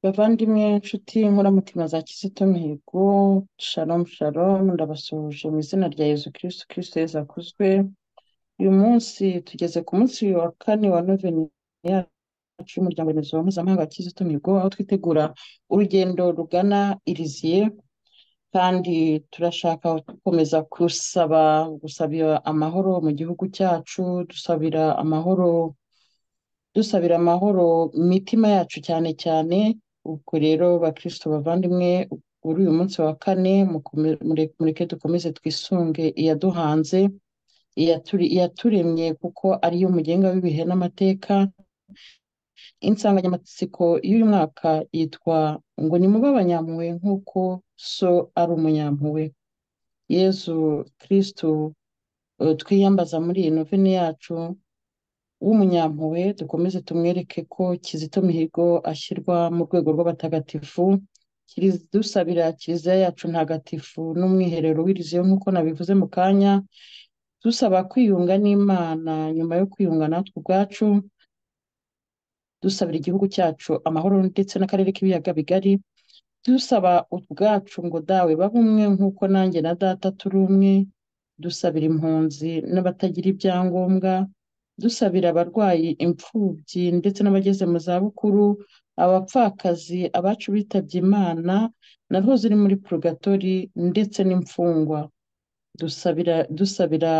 Bavandimwe, nshuti, nkoramutima za Kizito Mihigo, shalom shalom, ndabasuhuje mu izina rya Yezu Kristo, Kristo Yezu akuzwe. Uyu munsi tugeze ku munsi wa kane wa noveni yacu y'umuryango remezo mpuzamahanga wa Kizito Mihigo, aho twitegura urugendo rugana Iriziye, kandi turashaka gukomeza gusaba gusabira amahoro mu gihugu cyacu, dusabira amahoro dusabira amahoro imitima yacu cyane cyane ubwo rero bakristo bavandimwe kuri uyu munsi wa kane mukome- mure- mureke dukomeze twisunge iyaduhanze iyaturi- iyaturemye kuko ariyo mugenga w'ibihe n'amateka insanganyamatsiko y'uyu mwaka yitwa ngo nimube abanyampuhwe nk'uko so ari umunyampuhwe yezu kristo eh, twiyambaza muri iyi noveni yacu w'umunyampuhwe dukomeze tumwereke ko Kizito Mihigo ashyirwa mu rwego rw'abatagatifu Kiriz- dusabira kiliziya yacu ntagatifu n'umwiherero w'iriziyo nk'uko nabivuze mu kanya dusaba kwiyunga n'Imana nyuma yo kwiyunga natwe ubwacu dusabira igihugu cyacu amahoro ndetse n'akarere k'ibiyaga bigari dusaba ubwacu ngo dawe babe umwe nk'uko nanjye na data turi umwe dusabira impunzi n'abatagira ibyangombwa dusabira abarwayi imfubyi ndetse n'abageze mu zabukuru abapfakazi abacu bitabye imana na rwo ziri muri purugatori ndetse n'imfungwa dusabira dusabira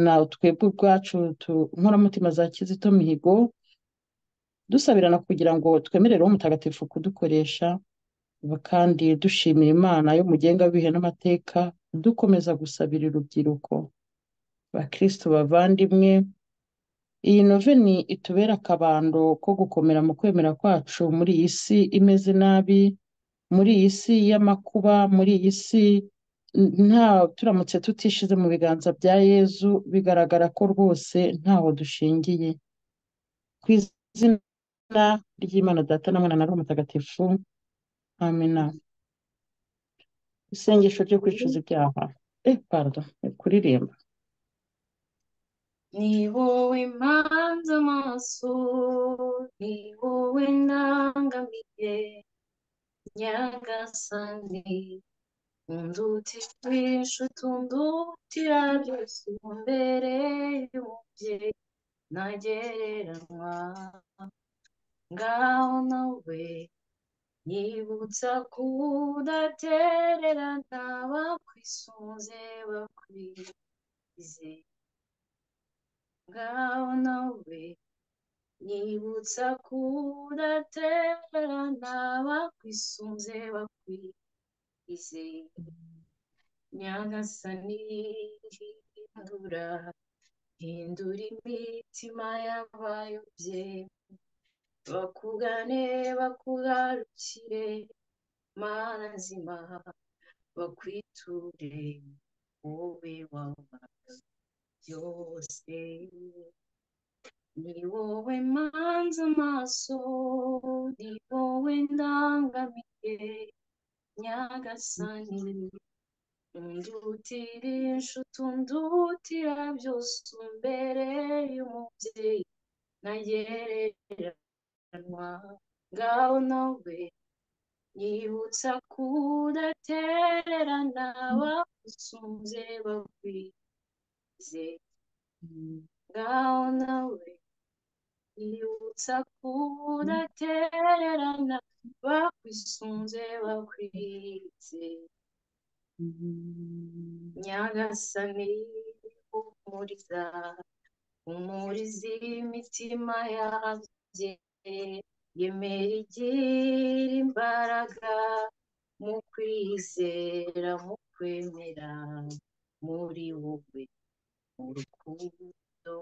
na twebwe ubwacu tu- inkoramutima za kizito mihigo dusabirana kugira ngo twemerere uwo mutagatifu kudukoresha kandi dushimira imana yo mugenga w'ibihe n'amateka dukomeza gusabira urubyiruko bakristo bavandimwe iyi noveni itubera akabando ko gukomera mu kwemera kwacu muri iyi si imeze nabi muri iyi si y'amakuba muri iyi si nta turamutse tutishize mu biganza bya yezu bigaragara ko rwose ntaho dushingiye ku izina ry'imana data na mwana na roho mutagatifu amina isengesho ryo kwicuza ibyaha eh pardon ni kuririmba Ni wowe mpanze amaso, ni wowe ndangamiye, nyagasani, undutijwe utundutira byose imbere y'umubyeyi ntagereranywa, ngaho nawe yibutsa kudatererana bakwisunze bakwize, ngaho nawe yibutsa kudatererana bakwisunze bakwize nyagasani hindura hindura imitima y'abayobye bakugane bakugarukire mana nzima bakwiture wowe wabaga byose ni wowe mpanze amaso ni wowe ndangamiye nyagasani undutira inshuti undutira byose umbere y'umubyeyi ntagereranywa ngaho nawe yibutsa kudatererana bagusunze bakwize ngaho nawe yibutsa kudatererana bakwisunze bakwize nyagasani humuriza humuriza imitima yabye yemera igira imbaraga mu kwizera mu kwemera muri wowe urukundo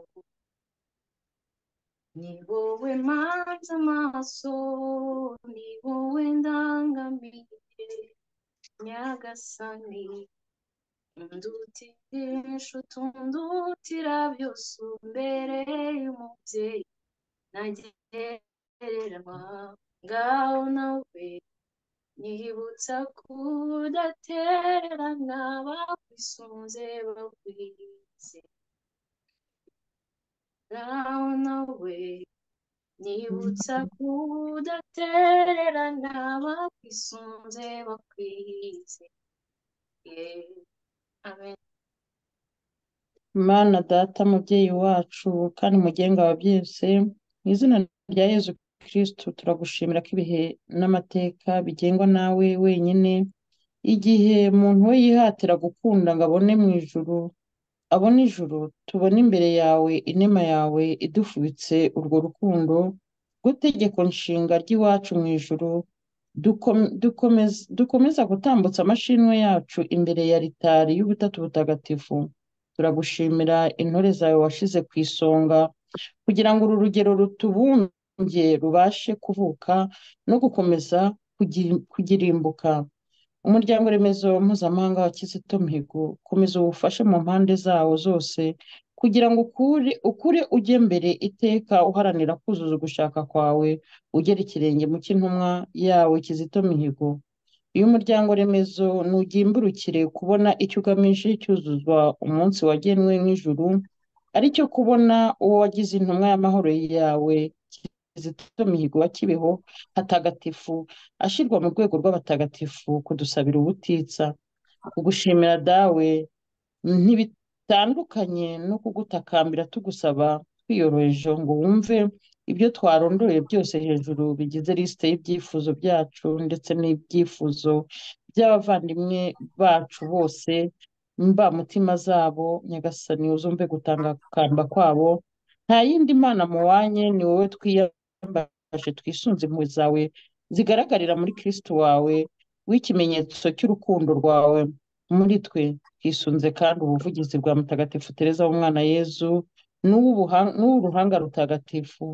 ni wowe mpanze amaso ni wowe ndangamiye nyagasani undutira inshuti undutira byose mbere y'umubyeyi ntagereranywa ngaho nawe nibutsa kudatererana bakwisunze bakwize ngaho nawe nibutsa kudatererana bakwisunze bakwize yewe amen mana data mubyeyi wacu kandi mugenga wa byose mu izina rya yezu kirisitu turagushimira ko ibihe n'amateka bigengwa nawe wenyine igihe umuntu we yihatira gukunda ngo abone mu ijuru abona ijuru tubona imbere yawe inema yawe idufubitse urwo rukundo rw'itegeko nshinga ry'iwacu mu ijuru dukom- dukomeza dukomeza gutambutsa amashimwe yacu imbere ya ritari y'ubutatu butagatifu turagushimira intore zawe washize ku isonga kugira ngo uru rugero rutubumbye rubashe kuvuka no gukomeza kugi- kugirimbuka umuryango remezo mpuzamahanga wa kizito mihigo komeza ubufashe mu mpande zawo zose kugira ngo ukure, ukure ujye mbere iteka uharanira kuzuza ugushaka kwawe ugera ikirenge mu cy'intumwa yawe kizito mihigo iyo umuryango remezo ntugimburukire kubona icyo ugamije cyuzuzwa umunsi wagenwe nk'ijuru ari cyo kubona uwo wagize intumwa y'amahoro yawe kizito mihigo wa kibeho hatagatifu ashyirwa mu rwego rw'abatagatifu kudusabira ubutitsa kugushimira dawe ntibitandukanye no kugutakambira tugusaba twiyoroheje ngo wumve ibyo twarondoye byose hejuru bigize lisite y'ibyifuzo byacu ndetse n'ibyifuzo by'abavandimwe bacu bose mba mutima zabo nyagasani uzumve gutangakamba kwabo nta yindi mana mu wanye ni wowe twiyambaje twisunze impuhwe zawe zigaragarira muri kirisitu wawe w'ikimenyetso cy'urukundo rwawe muri twe twisunze kandi ubuvugizi bwa mutagatifu tereza w'umwana yezu n'uw'ubuha- n'uw'uruhanga rutagatifu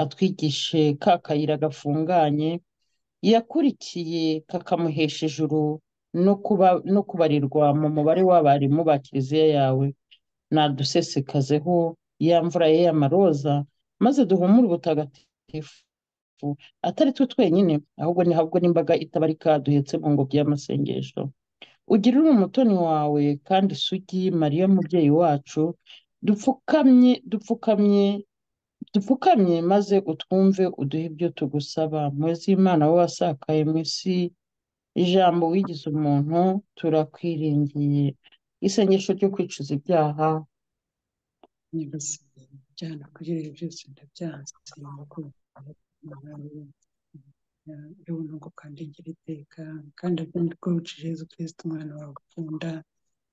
atwigishe ka kayira gafunganye yakurikiye kakamuhesha ijuru no kuba no kubarirwa mu mubare w'abarimu ba kiliziya yawe nadusesekazeho ya mvura ye y'amaroza maze duhumure ubutagatifu atari twe twenyine ahubwo ni ahubwo n'imbaga itabarika duhetse mu ngobyi y'amasengesho ugirire umutoni wawe kandi isugi mariya mubyeyi wacu dupfukamye dupfukamye dupfukamye maze utwumve uduhe ibyo tugusaba muzi imana wowe wasakaye mu isi ijambo wigize umuntu turakwiringiye isengesho ryo kwicuza ibyaha nyagasani byana kugira ibi byose ndabyanze yewe nubwo kandi ngira iteka kandi abyandikobuci jesu kirisito umwana wawe ukunda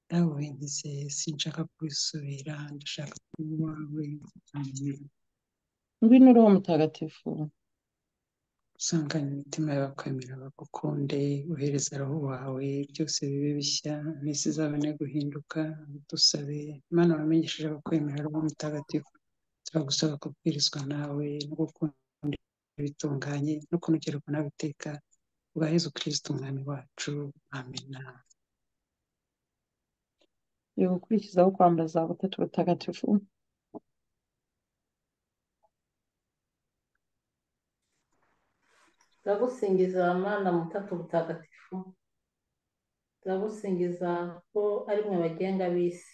nawe wendeze sinshaka kubisubira ndashaka kuba uwawe amen. ngwino roho mutagatifu usangane imitima y'abakwemera bagukunde uhereza roho wawe byose bibe bishya n'isi izabone guhinduka dusabe imana wamenyesheje abakwemera roho mutagatifu turagusaba kubwirizwa nawe no gukunda bitunganye no kunogerwa nawe iteka ubwa yezu kirisito umwami wacu amena yo gukurikizaho kwambara za butatu butagatifu turagusingiza mwana mutatu mutagatifu turagusingiza ko ari mwe bagenga b'isi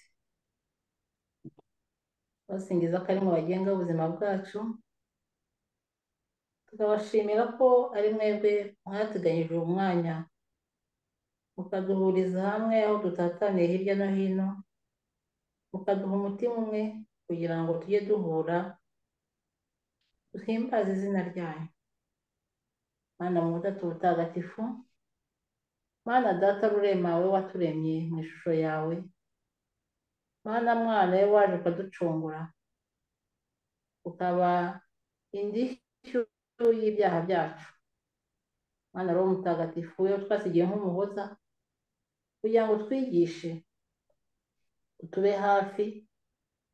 turabasingiza ko ari mwe bagenga ubuzima bwacu tukabashimira ko ari mwebwe mwateganyije uyu mwanya mukaduhuriza hamwe aho dutataniye hirya no hino mukaduha umutima umwe kugira ngo tujye duhura duhimbaze izina ryanyu mana mutatu mutagatifu mana data rurema wowe waturemye mu ishusho yawe mana mwana we waje ukaducungura ukaba indishyu y'ibyaha byacu mana roho mutagatifu we twasigiye nk'umuhoza kugira ngo twigishe utube hafi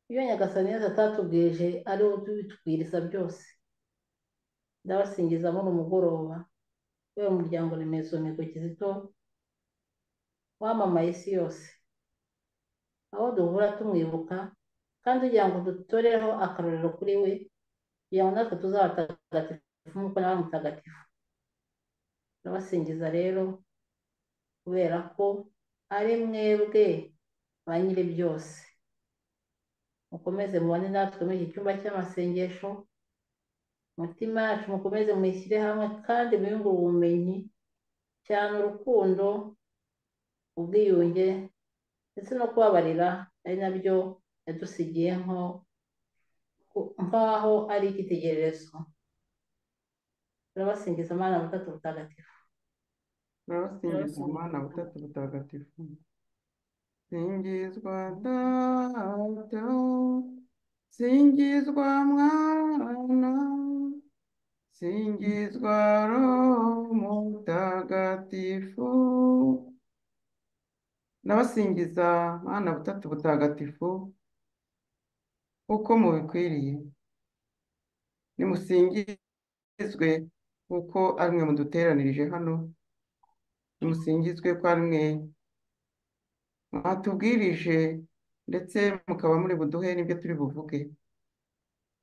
iyo nyagasani yose atatubwije ari we ubitubwiriza byose ndabasingiza muri umugoroba yewe muryango remezo migo kizito wamamaye isi yose aho duhura tumwibuka kandi kugira ngo dutoreho akarorero kuri we kugira ngo natwe tuzabatagatifu nk'uko nawe ari mutagatifu ndabasingiza rero kubera ko ari mwebwe ba nyiri byose mukomeze mubane natwe muri iki cyumba cy'amasengesho umutima wacu mukomeze mwishyire hamwe kandi mwiyungure ubumenyi cyane urukundo ubwiyunge ndetse no kubabarira ari nabyo yadusigiye nk'aho ari icyitegererezo turabasingiza amana butatu butagatifu turabasingiza amana butatu butagatifu singizwa data singizwa mwana singizwa roho mutagatifu nabasingiza mwana butatu butagatifu uko mubikwiriye nimusingizwe kuko ari mwe muduteranirije hano nimusingizwe ko ari mwe mwatubwirije ndetse mukaba muri buduhe n'ibyo turi buvuge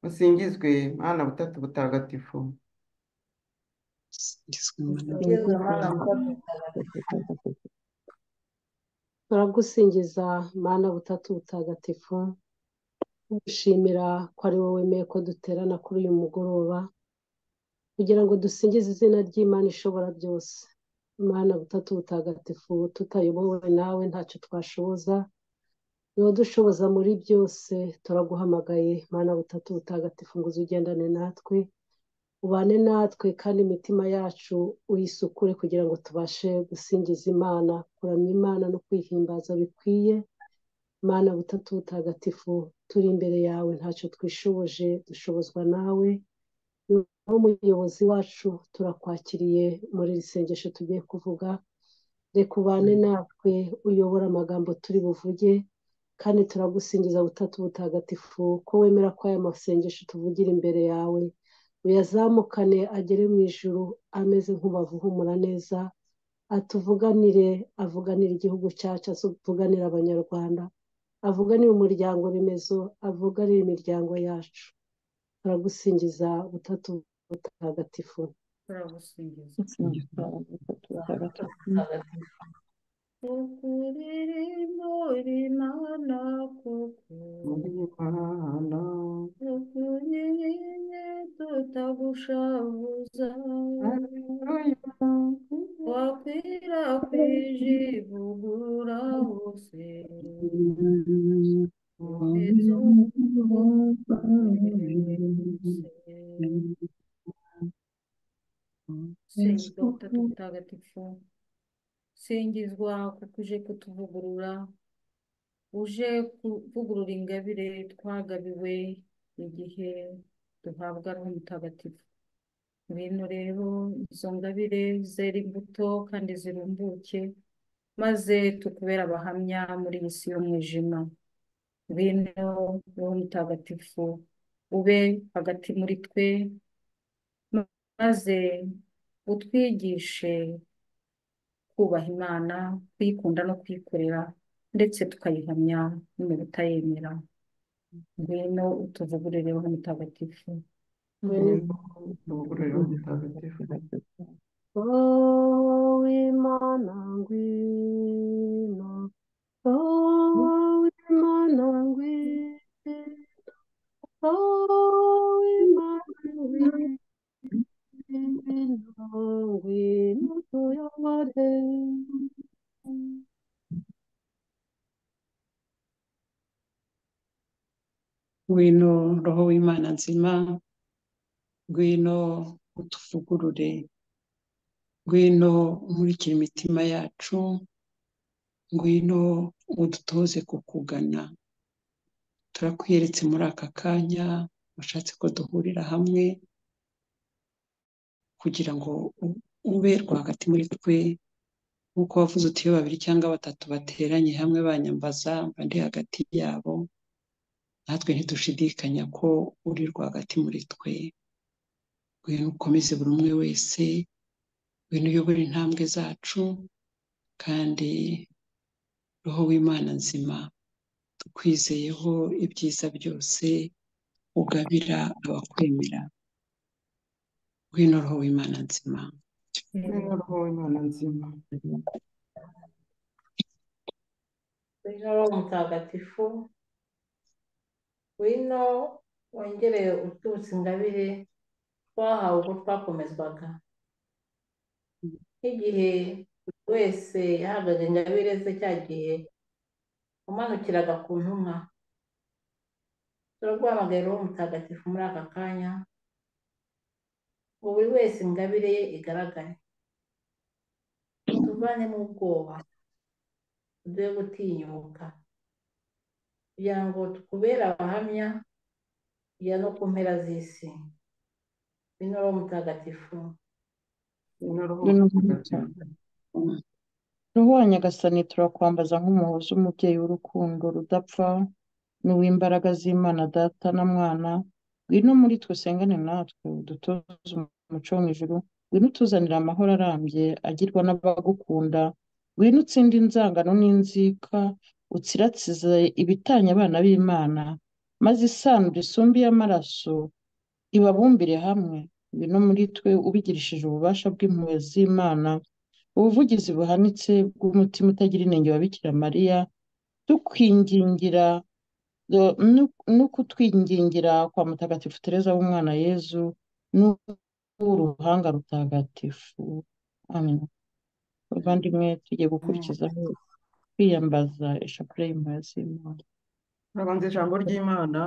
musingizwe mwana butatu butagatifu singizwe imana singizwe amana butatu butagatifu turagusingiza mana butatu butagatifu tugushimira ko ari wowe wemeye ko duterana kuri uyu mugoroba kugira ngo dusingize izina ry'imana ishobora byose imana butatu butagatifu tutayobowe nawe ntacyo twashoboza niba dushoboza muri byose turaguhamagaye imana butatu butagatifu ngo uze ugendane natwe ubane natwe kandi imitima yacu uyisukure kugira ngo tubashe gusingiza imana kuramya imana no kwihimbaza bikwiye imana butatu butagatifu turi imbere yawe ntacyo twishoboje dushobozwa nawe niwo muyobozi wacu turakwakiriye muri iri sengesho tugiye kuvuga reka ubane natwe uyobora amagambo turi buvuge kandi turagusingiza butatu butagatifu ko wemera ko aya masengesho tuvugira imbere yawe uyazamukane agere mu ijuru ameze nk'ubavu uhumura neza atuvuganire avuganire igihugu cyacu avuganire abanyarwanda avuganire umuryango remezo avuganire imiryango yacu turagusingiza butatu butagatifu turagusingiza singizwa butatu butagatifu butagatifu ukuri muri mana kuko muri mana ukunyinye tutagushavuza haleluya wakwirakwije ivugura hose singizwa butatu butagatifu singizwa kuko uje kutuvugurura uje kuvugurura ingabire twagabiwe igihe duhabwa n'umutagatifu ngwino rero izo ngabire zera imbuto kandi zirumbuke maze tukubera abahamya muri iyi si y'umwijima ngwino wowe mutagatifu ube hagati muri twe maze utwigishe kubaha imana kuyikunda no kuyikorera ndetse tukayihamya no mu kutayemera ngwino utuvugurureho mutagatifu tuvugururira mutagatifu wowe imana ngwino wowe imana ngwino wowe imana ngwino ngwino tuyobore ngwino roho w'imana nzima ngwino utuvugurure ngwino umurikira imitima yacu ngwino udutoze kukugana turakwiyeretse muri aka kanya washatse ko duhurira hamwe kugira ngo u- ube rwagati muri twe nk'uko wavuze uti iyo babiri cyangwa batatu bateranye hamwe banyambaza mba ndi hagati yabo natwe ntidushidikanya ko uri rwagati muri twe ngwino ukomeze buri umwe wese ngwino uyobore intambwe zacu kandi roho w'imana nzima tukwizeyeho ibyiza byose ugabira abakwemera ngwino roho w'imana nzima ngwino roho w'imana nzima wino roho mutagatifu wino wongere ututse ingabire twahawe ubwo twakomezwaga nk'igihe buri wese yahagaze ingabire ze cyagiye umanukiraga ku ntumwa turaguhamagaye roho mutagatifu muri aka kanya ngo buri wese ingabire ye igaragare tuvanemo ubwoba tuduhe gutinyuka kugira ngo tukubere abahamya ya no ku mpera z'isi bino roho mutagatifu roho wa nyagasani turakwambaza nk'umuhoza umubyeyi w'urukundo rudapfa n'uw'imbaraga z'imana data na mwana ngwino muri twe usengane natwe udutoze umuco wo mu ijuru ngwino utuzanire amahoro arambye agirwa n'abagukunda ngwino utsinde inzangano n'inzika utsiratsize ibitanya abana b'imana maze isanzwe isumba y'amaraso ibabumbire hamwe ngwino muri twe ubigirishije ububasha bw'impuhwe z'imana ubuvugizi buhanitse bw'umutima utagira inenge wa bikira mariya tukwingingira no kutwingingira kwa mutagatifu tereza w'umwana yezu n'uruhanga rutagatifu amen bavandimwe tugiye gukurikizaho kwiyambaza ishapure y'impuhwe z'imana urabanza ijambo ry'imana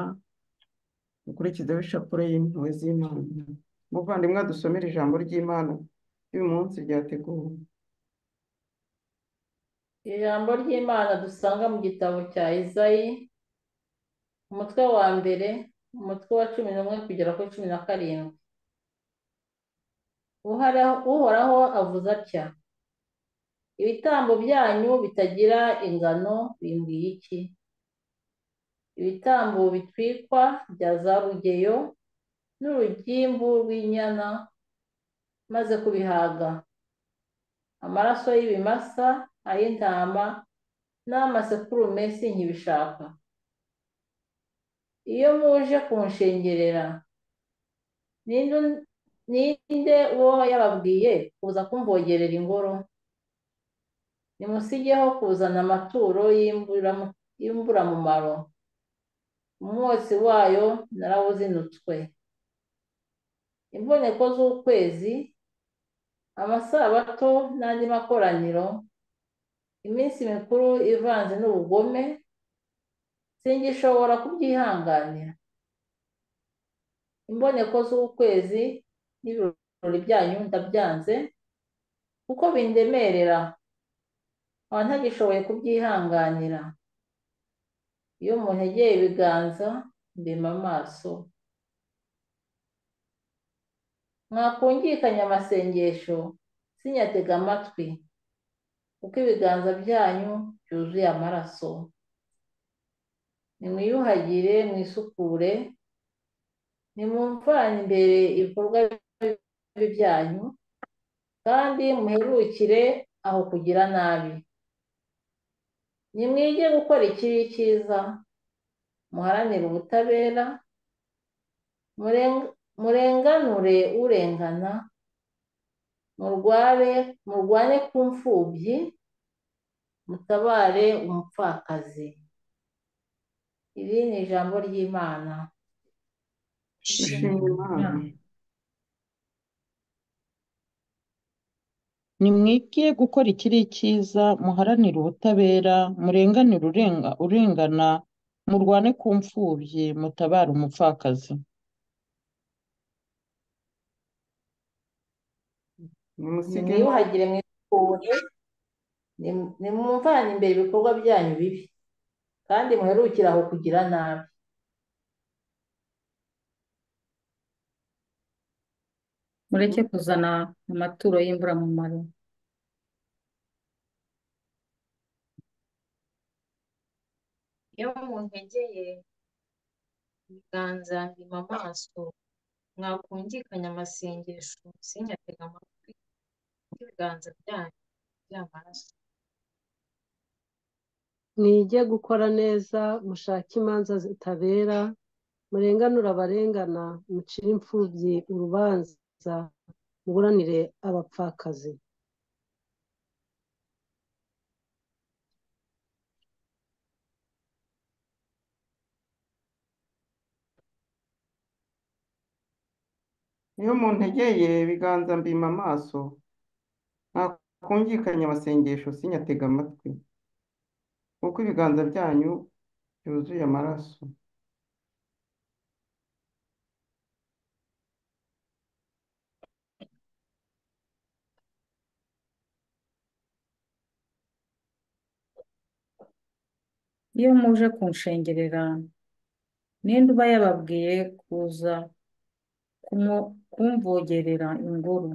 ukurikizeho ishapure y'impuhwe z'imana muvandimwe dusomera ijambo ry'imana ry'uyu munsi ryateguwe ijambo ry'imana dusanga mu gitabo cya izayi umutwe wa mbere umutwe wa cumi n'umwe kugera kuri cumi na karindwi uhoraho avuze atya ibitambo byanyu bitagira ingano bimbwiye iki ibitambo bitwikwa bya za rugeyo n'urugimbu rw'inyana maze kubihaga amaraso y'ibimasa ay'intama n'amasekurume sinkibishaka iyo muje kunshengerera ninde uwo yababwiye kuza kumvogerera ingoro nimusigeho kuzana amaturo y'imburamumaro umwotsi wayo narawuzinutswe imboneko z'ukwezi amasabato n'andi makoraniro iminsi mikuru ivanze n'ubugome singishobora kubyihanganira imboneko z'ukwezi n'ibirori byanyu ndabyanze kuko bindemerera nkaba ntagishoboye kubyihanganira iyo umuntu yegeye ibiganza mbima amaso mwakungikanya amasengesho sinyatega amatwi kuko ibiganza byanyu byuzuye amaraso nimwiyuhagire mwisukure nimumvane imbere ibikorwa bibi byanyu kandi muherukire aho kugira nabi nimwige gukora ikibi cyiza muharanire ubutabera murenganure urengana murware murwane ku mfubyi mutabare umupfakazi iri ni ijambo ry'imana dushima imana nimwige gukora ikiri cyiza muharanire ubutabera murenganire urengana murwane ku mfubyi mutabare umupfakazi nimusige nimwiyuhagire mwisukure nimwumvane imbere ibikorwa byanyu bibi kandi muherukire aho kugira nabi mureke kuzana amaturo y'imburamumaro iyo muntegeye ibiganza mbima amaso mwakungikanya amasengesho sinyatega amatwi ibiganza byanyu by'amaraso mwige gukora neza mushake imanza zitabera murenganure abarengana mucire imfubyi urubanza muburanire abapfakazi iyo muntegeye ibiganza mbima amaso ntakumvikanye amasengesho sinyatega amatwi kuko ibiganza byanyu byuzuye amaraso iyo muje kunshengerera ninde uba yababwiye kuza kumo- kumvogerera ingoro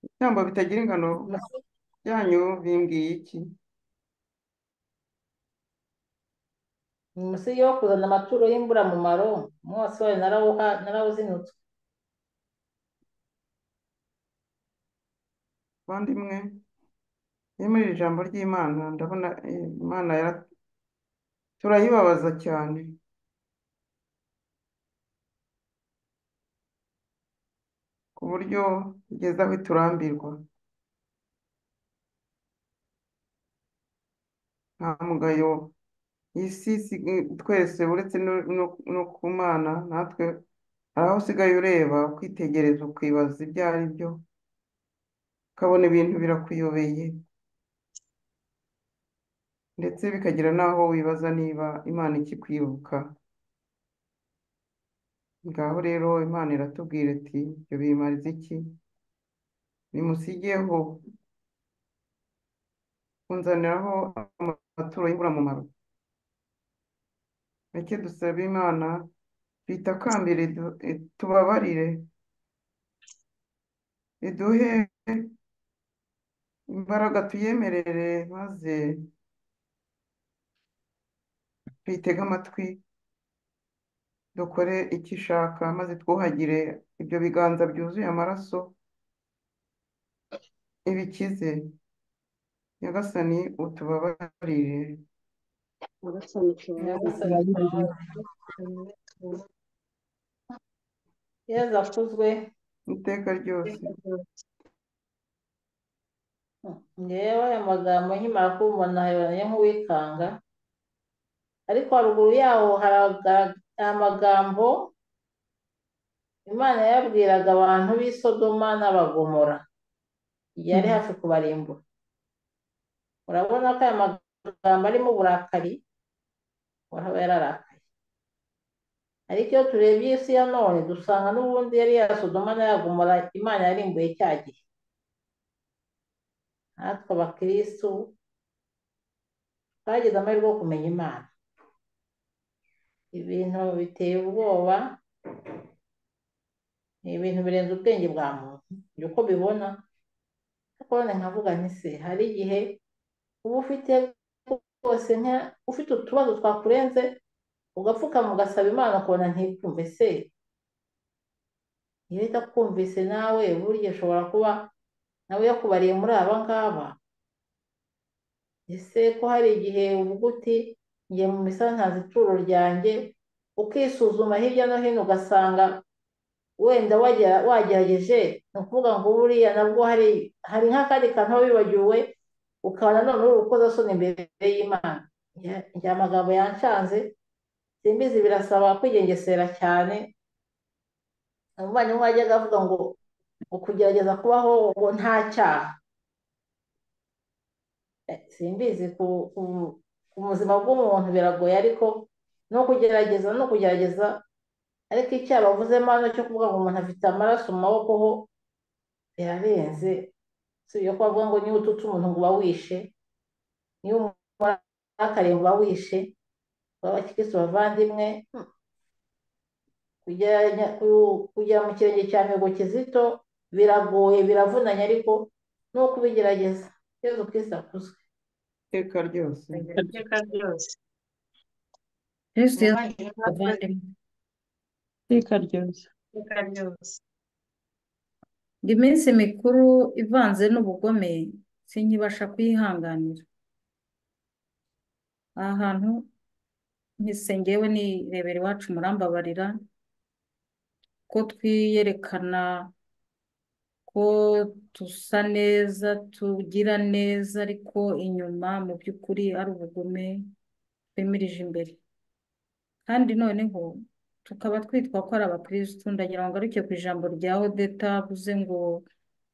ibitambo bitagira ingano byanyu bimbwiye iki munsi yo kuzana amaturo y'imburamumaro umwotsi wayo narawuha narawuzinutswe bavandimwe iyo muri iri jambo ry'imana ndabona eh, imana yara- turayibabaza cyane ku buryo igeze aho iturambirwa nta mugayo isi isi- twese uretse no no- no ku mana natwe hari aho usigaye ureba ukitegereza ukibaza ibyo ari byo ukabona ibintu birakuyobeye ndetse bikagera n'aho wibaza niba imana ikikwibuka ngaho rero imana iratubwira iti ibyo bimariza iki nimusigeho kunzaniraho amaturo y'imburamumaro reke dusabe imana twitakambire du- eh, tubabarire iduhe imbaraga tuyemerere maze twitege amatwi dukore icyo ishaka maze twuhagire ibyo biganza byuzuye amaraso ibikize nyagasani utubabarire nyagasani tubabarire nyagasani twawe yeza akuzwe iteka ryose ngewe aya magambo nkimara kumubona yabonye nk'uwikanga ariko haruguru yaho haragaragara amagambo imana yabwiraga abantu b'i Sodoma n'abagomora igihe yari hafi kubarimbura urabona ko aya magambo arimo uburakari wahaba yararakaye ariko iyo turebye isi ya none dusanga n'ubundi yari ya Sodoma n'ayagomora imana yarimbuye cya gihe natwe abakirisitu twagize amahirwe yo kumenya imana ibintu biteye ubwoba ni ibintu birenze ubwenge bwa muntu njye uko bibona ariko none nkavuga nti se hari igihe uba ufite rwose nka- ufite utubazo twakurenze ugapfukama ugasaba imana ukabona ntikumve se iyo itakumvise nawe burya ushobora kuba nawe yakubariye muri aba ngaba ese ko hari igihe uvuga uti njye mu misanzu ituro ryanjye ukisuzuma hirya no hino ugasanga wenda wagera- wagerageje ni ukuvuga ngo buriya nabwo hari hari nk'akandi kantu uba wibagiwe ukaba nanone uri urukozasoni imbere y'imana Ya- njye amagambo yanshanze simbizi birasaba kwigengesera cyane umuvandimwe wajyaga avuga ngo ukugerageza kubaho ngo nta cyaha Eh, simbizi ku, ku, ku buzima bw'umuntu biragoye ariko no kugerageza no kugerageza ariko icyaha bavuzemo hano cyo kuvuga ngo umuntu afite amaraso mu maboko ho birarenze si ibyo ko bavuga ngo niba ututse umuntu ngo uba wishe niba umurakariye ngo uba wishe abakirisitu bavandimwe hmm, kugera ku- kugera mu kirenge cya mihigo kizito biragoye biravunanye ariko ni ukubigerageza yezu kirisitu akuzwe iteka ryose iteka ryose yesu yesu umuvandimwe natwe bavandimwe iteka ryose iteka ryose ngo iminsi mikuru ivanze n'ubugome sinkibasha kuyihanganira aha hantu ntisengewe nirebera iwacu murambabarira ko twiyerekana ko dusa neza tugira neza ariko inyuma mu by'ukuri ari ubugome twemirije imbere kandi noneho tukaba twitwa ko ari abakirisitu ndagira ngo ngaruke ku ijambo rya odeta avuze ngo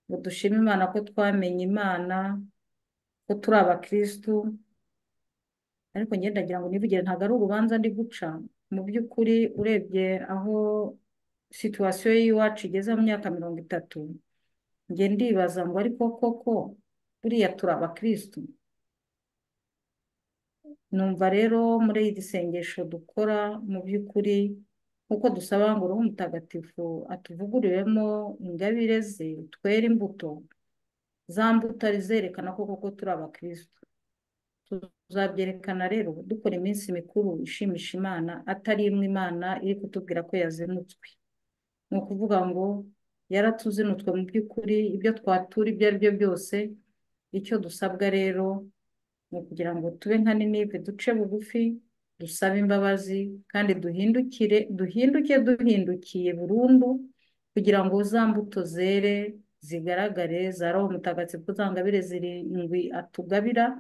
ngo dushime imana ko twamenye imana ko turi abakirisitu ariko ngenda ndagira ngo nivugire ntabwo ari urubanza ndi guca mu by'ukuri urebye aho situwasiyo y'iwacu igeze mu myaka mirongo itatu njye ndibaza ngo ariko koko buriya turi abakirisitu numva rero muri iri sengesho dukora mu by'ukuri nk'uko dusaba ngo uruhu mutagatifu atuvuguriremo ingabire ze twere imbuto za mbuto ari zerekana ko koko turi abakirisitu tuzabyerekana rero dukora iminsi mikuru ishimisha imana atari imwe imana iri kutubwira ko yazinutswe ni ukuvuga ngo yaratuzinutswe mu by'ukuri ibyo twatura ibyo ari byo byose icyo dusabwa rero ni ukugira ngo tube nka ninive duce bugufi dusabe imbabazi kandi duhindukire duhinduke duhindukiye burundu kugira ngo za mbuto zere zigaragare za roho mutagatifu za ngabire zirindwi atugabira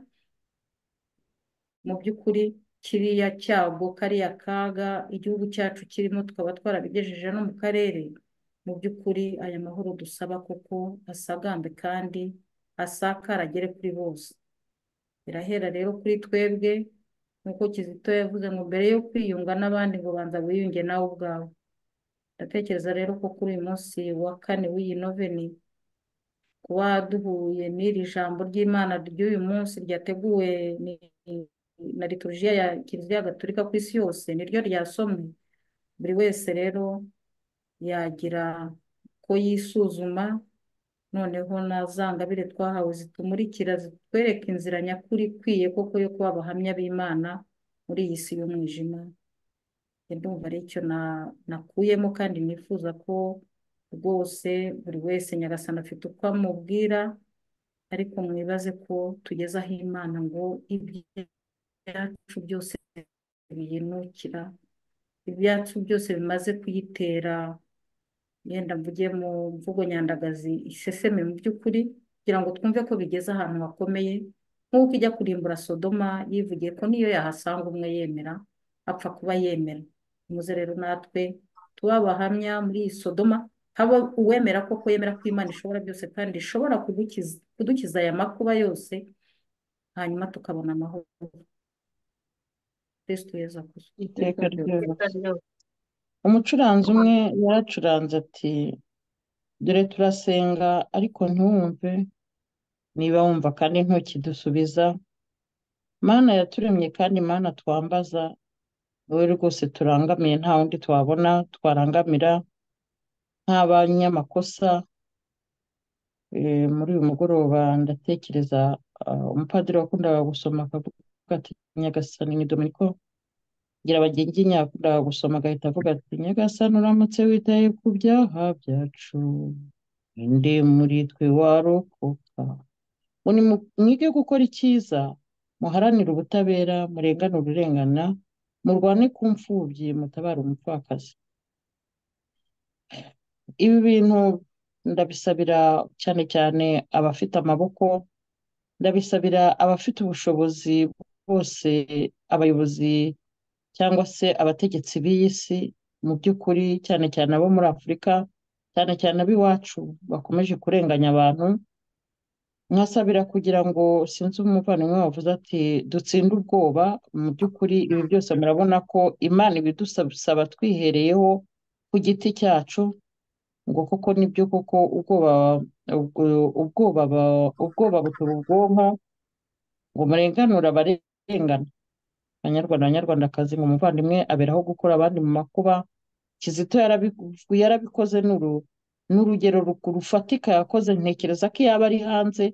mu by'ukuri kiriya cyago kariya kaga igihugu cyacu kirimo tukaba twarabigejeje no mu karere mu by'ukuri aya mahoro dusaba kuko asagambe kandi asakara agere kuri bose birahera rero kuri twebwe nk'uko kizito yavuze ngo mbere yo kwiyunga n'abandi ngo banza wiyunge nawe ubwawe ndatekereza rero ko kuri uyu munsi wa kane w'iyi noveni kuba duhuye n'iri jambo ry'imana ry'uyu munsi ryateguwe ni- na liturujia ya kiliziya gatolika ku isi yose niryo ryasomwe buri wese rero yagira ko yisuzuma noneho na za ngabire twahawe zitumurikira zitwereka inzira nyakuri ikwiye koko yo kuba abahamya b'imana muri iyi si y'umwijima Njye ndumva ari icyo na- nakuyemo kandi nifuza ko rwose buri wese nyagasani afite uko amubwira ariko mwibaze ko tugeze aho imana ngo ibyacu byose biyinukira ibyacu byose bimaze kuyitera yenda mvuge mu mvugo nyandagazi iseseme mu by'ukuri kugira ngo twumve ko bigeze ahantu hakomeye nk'uko ijya kurimbura sodoma yivugiye ko niyo yahasanga umwe yemera apfa kuba yemera muze rero natwe tuba abahamya muri iyi sodoma haba uwemera koko yemera ko imana ishobora byose kandi ishobora kudukiza kudukiza aya makuba yose hanyuma tukabona amahoro kristo yezu akuze iteka ryose iteka ryose umucuranzi umwe yaracuranze ati dore turasenga ariko ntiwumve niba wumva kandi ntukidusubiza mana yaturemye kandi mana twambaza wowe rwose turangamiye nta wundi twabona twarangamira nta banyamakosa Eh, muri uyu mugoroba ndatekereza ah, umupadiri wakundaga gusoma akavuga ati nyagasani ni dominiko ngira bagenzi yakundaga gusoma agahita avuga ati nyagasani uramutse witaye ku byaha byacu inde muri twe warokoka ngo nimu- mwige gukora icyiza muharanire ubutabera murengane ururengana murwane ku mfubyi mutabare umupfakazi ibi bintu ndabisabira cyane cyane abafite amaboko ndabisabira abafite ubushobozi bose abayobozi cyangwa se abategetsi b'iyi si mu by'ukuri cyane cyane abo muri afurika cyane cyane ab'iwacu bakomeje kurenganya abantu nkasabira kugira ngo sinzi umuvandimwe wavuze ati dutsinde ubwoba mu by'ukuri ibi byose murabona ko imana ibidusaba twihereyeho ku giti cyacu ngo koko nibyo koko ubwoba ubwo- ubwoba ba- ubwoba butera ubwonko ngo murenganure abarengana banyarwanda banyarwandakazi ngo umuvandimwe aberaho gukura abandi mu makuba kizito yarabiku- yarabikoze ni uru- ni urugero ru- rufatika yakoze ntekereza ko yaba ari hanze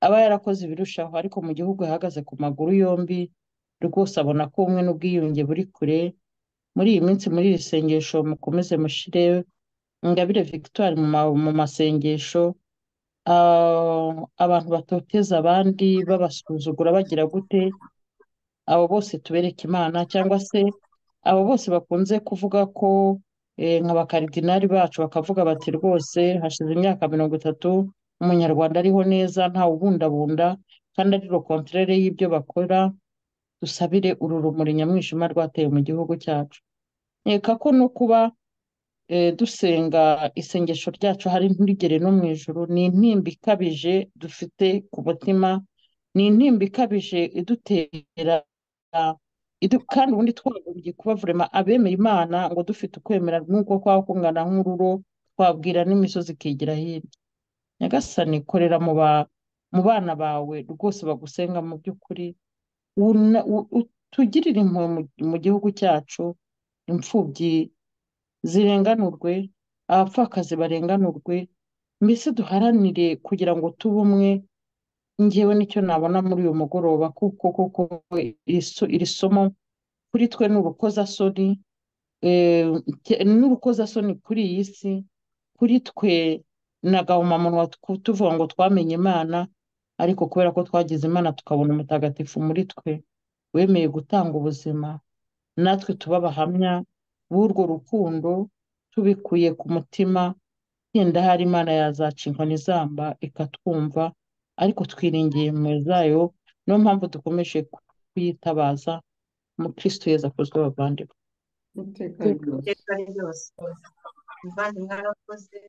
aba yarakoze ibirushaho ariko mu gihugu yahagaze ku maguru yombi rwose abona ko ubumwe n'ubwiyunge buri kure muri iyi minsi muri iri sengesho mukomeze mushire Ingabire Victoire mu ma- mu masengesho ah, abantu batoteza abandi babasuzugura bagira gute abo bose tubereke Imana cyangwa se abo bose bakunze kuvuga ko eh, nka bakaridinari bacu bakavuga bati rwose hashize imyaka mirongo itatu umunyarwanda ariho neza ntawubundabunda kandi ari lo kontrere y'ibyo bakora dusabire uru rumuri nyamwishema rwateye mu gihugu cyacu nkeka ko no kuba eh, dusenga isengesho ryacu hari ntirigere no mu ijuru ni intimba ikabije dufite ku mutima ni intimba ikabije idutera idu- kandi ubundi twagombye kuba vurema abemera imana ngo dufite ukwemera nk'uko kwaba kungana nk'ururo twabwira n'imisozi ikigira hino nyagasani korera mu ba mu bana bawe rwose bagusenga mu by'ukuri wuna- u- utugirire impuhwe mu mu gihugu cyacu imfubyi zirenganurwe abapfakazi barenganurwe mbese duharanire kugira ngo tube umwe njyewe nicyo nabona muri uyu mugoroba kuko koko iri so- iri somo kuri twe ni urukozasoni eh, ke- ni urukozasoni kuri iyi si kuri twe na gahumamunwa tw- tuvuga ngo twamenye imana ariko kubera ko twagize imana tukabona umutagatifu muri twe wemeye gutanga ubuzima natwe tuba abahamya b'urwo rukundo tubikuye ku mutima yenda hari imana yazaca inkoni zamba ikatwumva ariko twiringiye impuhwe zayo niyo mpamvu dukomeje kuyitabaza umukristo yezu akozwe bavandimwe iteka ryose iteka ryose muvandi mwarakoze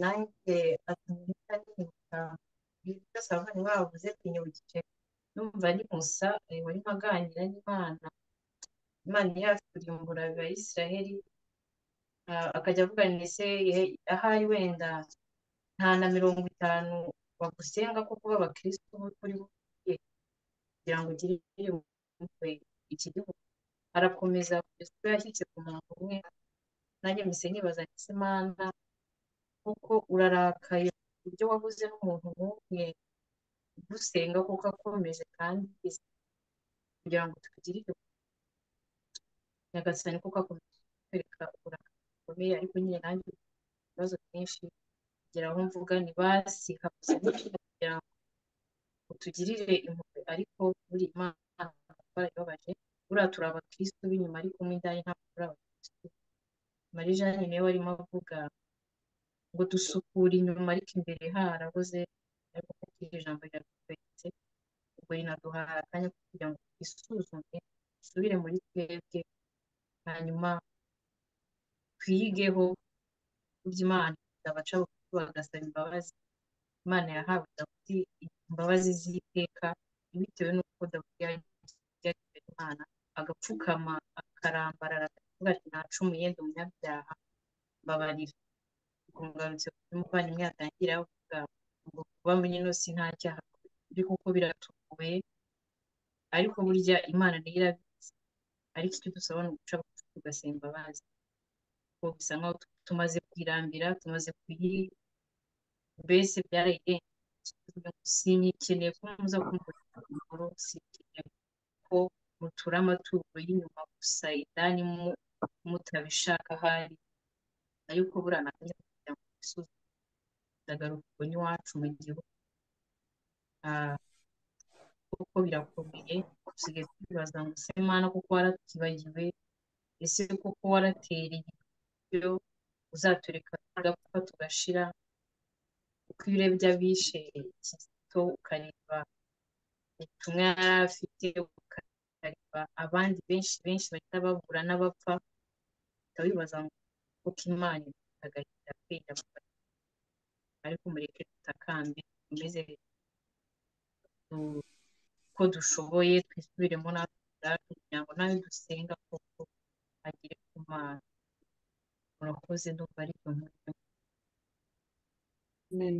nanjye atumita nibuka ibyo byose abavandi bavuze binyibukije numva ari musa eh, warimo aganira n'imana imana yacu kurimbura abayisiraheli ah, akajya avuga ngo ese eh, ahari wenda nta na mirongo itanu bagusenga kuko b'abakristo bo turi buye kugira ngo ugire umutwe iki gihugu arakomeza kugeza ubwo yashyitse ku murongo umwe nanjye mpise nibaza nti mana kuko urarakaye ku buryo wabuze n'umuntu n'umwe ugusenga kuko akomeje kandi yize kugira ngo tugirire nyagasani kuko akomeje kutwereka uburakari bukomeye ariko nyine nanjye mfite ibibazo byinshi kugira aho mvuga ni basi kabuze kugira ngo utugirire impuhwe ariko buri imana twarayibabaje buriya turi abakirisitu b'inyuma ariko mo indani ntabwo turi abakirisitu marie jeanne niwe warimo avuga ngo dusukura inyuma ariko imbere harabuze ariko kuko iri jambo ryatweretse ubwo rinaduha akanya ko kugira ngo twisuzume dusubire muri twebwe hanyuma twiyigeho ku by'imana abaca bugufi bagasaba imbabazi imana yahawe dawudi imbabazi z'iteka bitewe n'uko dawudi yari yari imbere y'imana agapfukama akarambarara akavuga ati nacumuye ndi umunyabyaha mbabarira ubwo ngarutse ku byo umuvandimwe yatangira avuga ngo kuba muri ino si nta cyaha ariko kuko biratugoye ariko burya imana niyo irabizi ariko icyo dusaba ni uguca bugufi tugasaba imbabazi kuko bisa nkaho tu- tumaze kuyirambira tumaze kuyi mbese byarayirengeje sinyikeneye ko muza kumurika amahoro sinkeneye ko mutura amaturo y'inyuma gusa indani mu- mutabishaka ahari ariko buriya nakajya kugira ngo musuzume ndagaruka ubwo n'iwacu mu gihugu ah, kuko birakomeye dusigaye twibaza ngo se mana kuko waratubagiwe ese kuko waratereye ibyo uzatureka tugapfa tugashira uko iyo urebye abishe Kizito ukareba ubutumwa yari afite ukareba abandi benshi benshi bahita babura n'abapfa uhita wibaza ngo kuko imana itagahita kwera ariko mureke tutakambe tumeze du- uko dushoboye twisubiremo natwe ubwacu kugira ngo nawe dusenga koko agere ku mana murakoze ndumva ari byo nkubwira. amen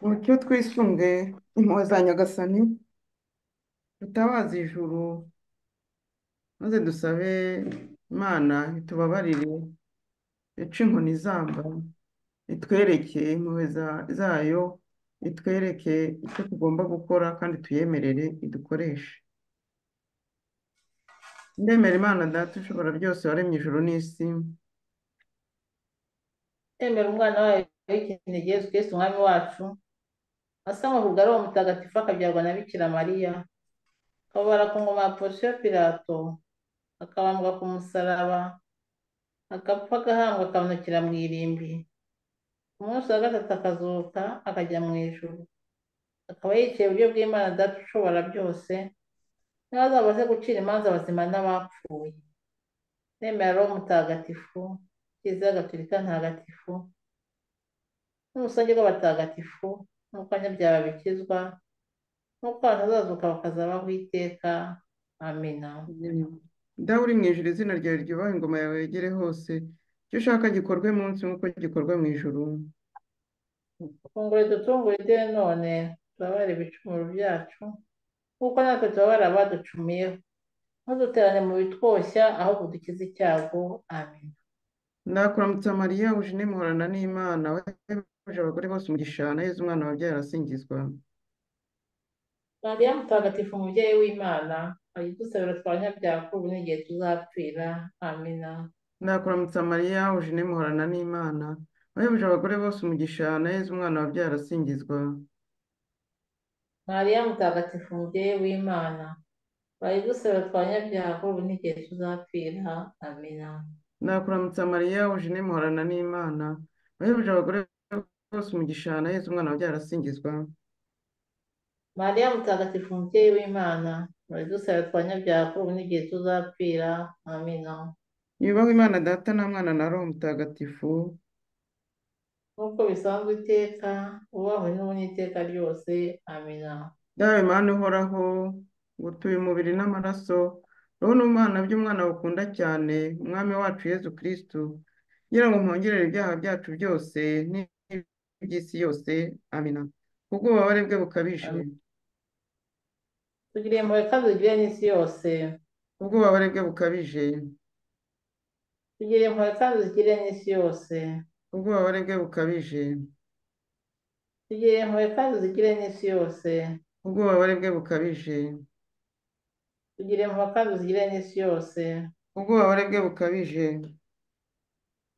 Mucyo twisunge impuhwe za Nyagasani dutabaze ijuru maze dusabe Imana itubabarire ice inkoni zamba itwereke impuhwe za- zayo itwereke icyo tugomba gukora kandi tuyemerere idukoreshe ndemera Imana Data ushobora byose waremye ijuru n'isi emera umwana wayo w'ikinege yesu kristo umwami wacu asamahurwa ari uwo mutagatifu akabyarwa na bikira mariya akababara ku ngoma ya porosiyo pirato akabambwa ku musaraba agapfa agahambwa akanukira mu irimbi ku munsi wa gatatu akazuka akajya mu ijuru akaba yicaye iburyo bw'imana data ushobora byose n'abazabaze gucira imanza abazima n'abapfuye nemera roho mutagatifu kiliziya gatolika ntagatifu n'urusange rw'abatagatifu n'ubukanya byaba bikizwa n'uko abantu bazazuka bakazabaho iteka amina dawe uri mu ijuru izina ryawe ryubahe ingoma yawe yegere hose icyo ushaka gikorwe munsi nk'uko gikorwa mu ijuru funguro dutungure de none tubabare ibicumuro byacu kuko natwe tubabara abaducumiyeho ntuduterane mu bitwoshya ahubwo dukize icyago amina ndakuramutsa mariya ujine muhorana n'imana wahebuje abagore bose umugisha na yezu umwana wabyaye arasingizwa mariya mutagatifu umubyeyi w'imana ayidusabira twabanyabyaha ko ubu n'igihe tuzapfira amina ndakuramutsa mariya ujine muhorana n'imana wahebuje abagore bose umugisha na yezu umwana wabyaye arasingizwa mariya mutagatifu umubyeyi w'imana bayidusabira twabanyabyaha ko ubu n'igihe tuzapfira amina ndakuramutsa mariya ujine muhorana n'imana wahebuje abagore bose umugisha na yezu umwana wabyaye arasingizwa mariya mutagatifu umubyeyi w'imana bayidusabira twabanyabyaha ko ubu n'igihe tuzapfira amina Yubaho Imana Data na Mwana na Roho Mutagatifu. nk'uko bisanzwe iteka ubahwe n'ubu n'iteka ryose amina Dawe Mana uhoraho, ngutuye umubiri n'amaraso, roho n'umwana by'umwana bukunda cyane, Umwami wacu Yezu Kristu, kugira ngo mwongerere ibyaha byacu byose n'iby'isi yose, amina. Kubw'ububabare bwe bukabije, tugire impuhwe kandi tugire n'isi yose kubw'ububabare bwe bukabije, tugire impuhwe kandi tugire n'isi yose kubw'ububabare bwe bukabije, tugire impuhwe kandi tugire n'isi yose kubw'ububabare bwe bukabije, tugire impuhwe kandi tugire n'isi yose kubw'ububabare bwe bukabije,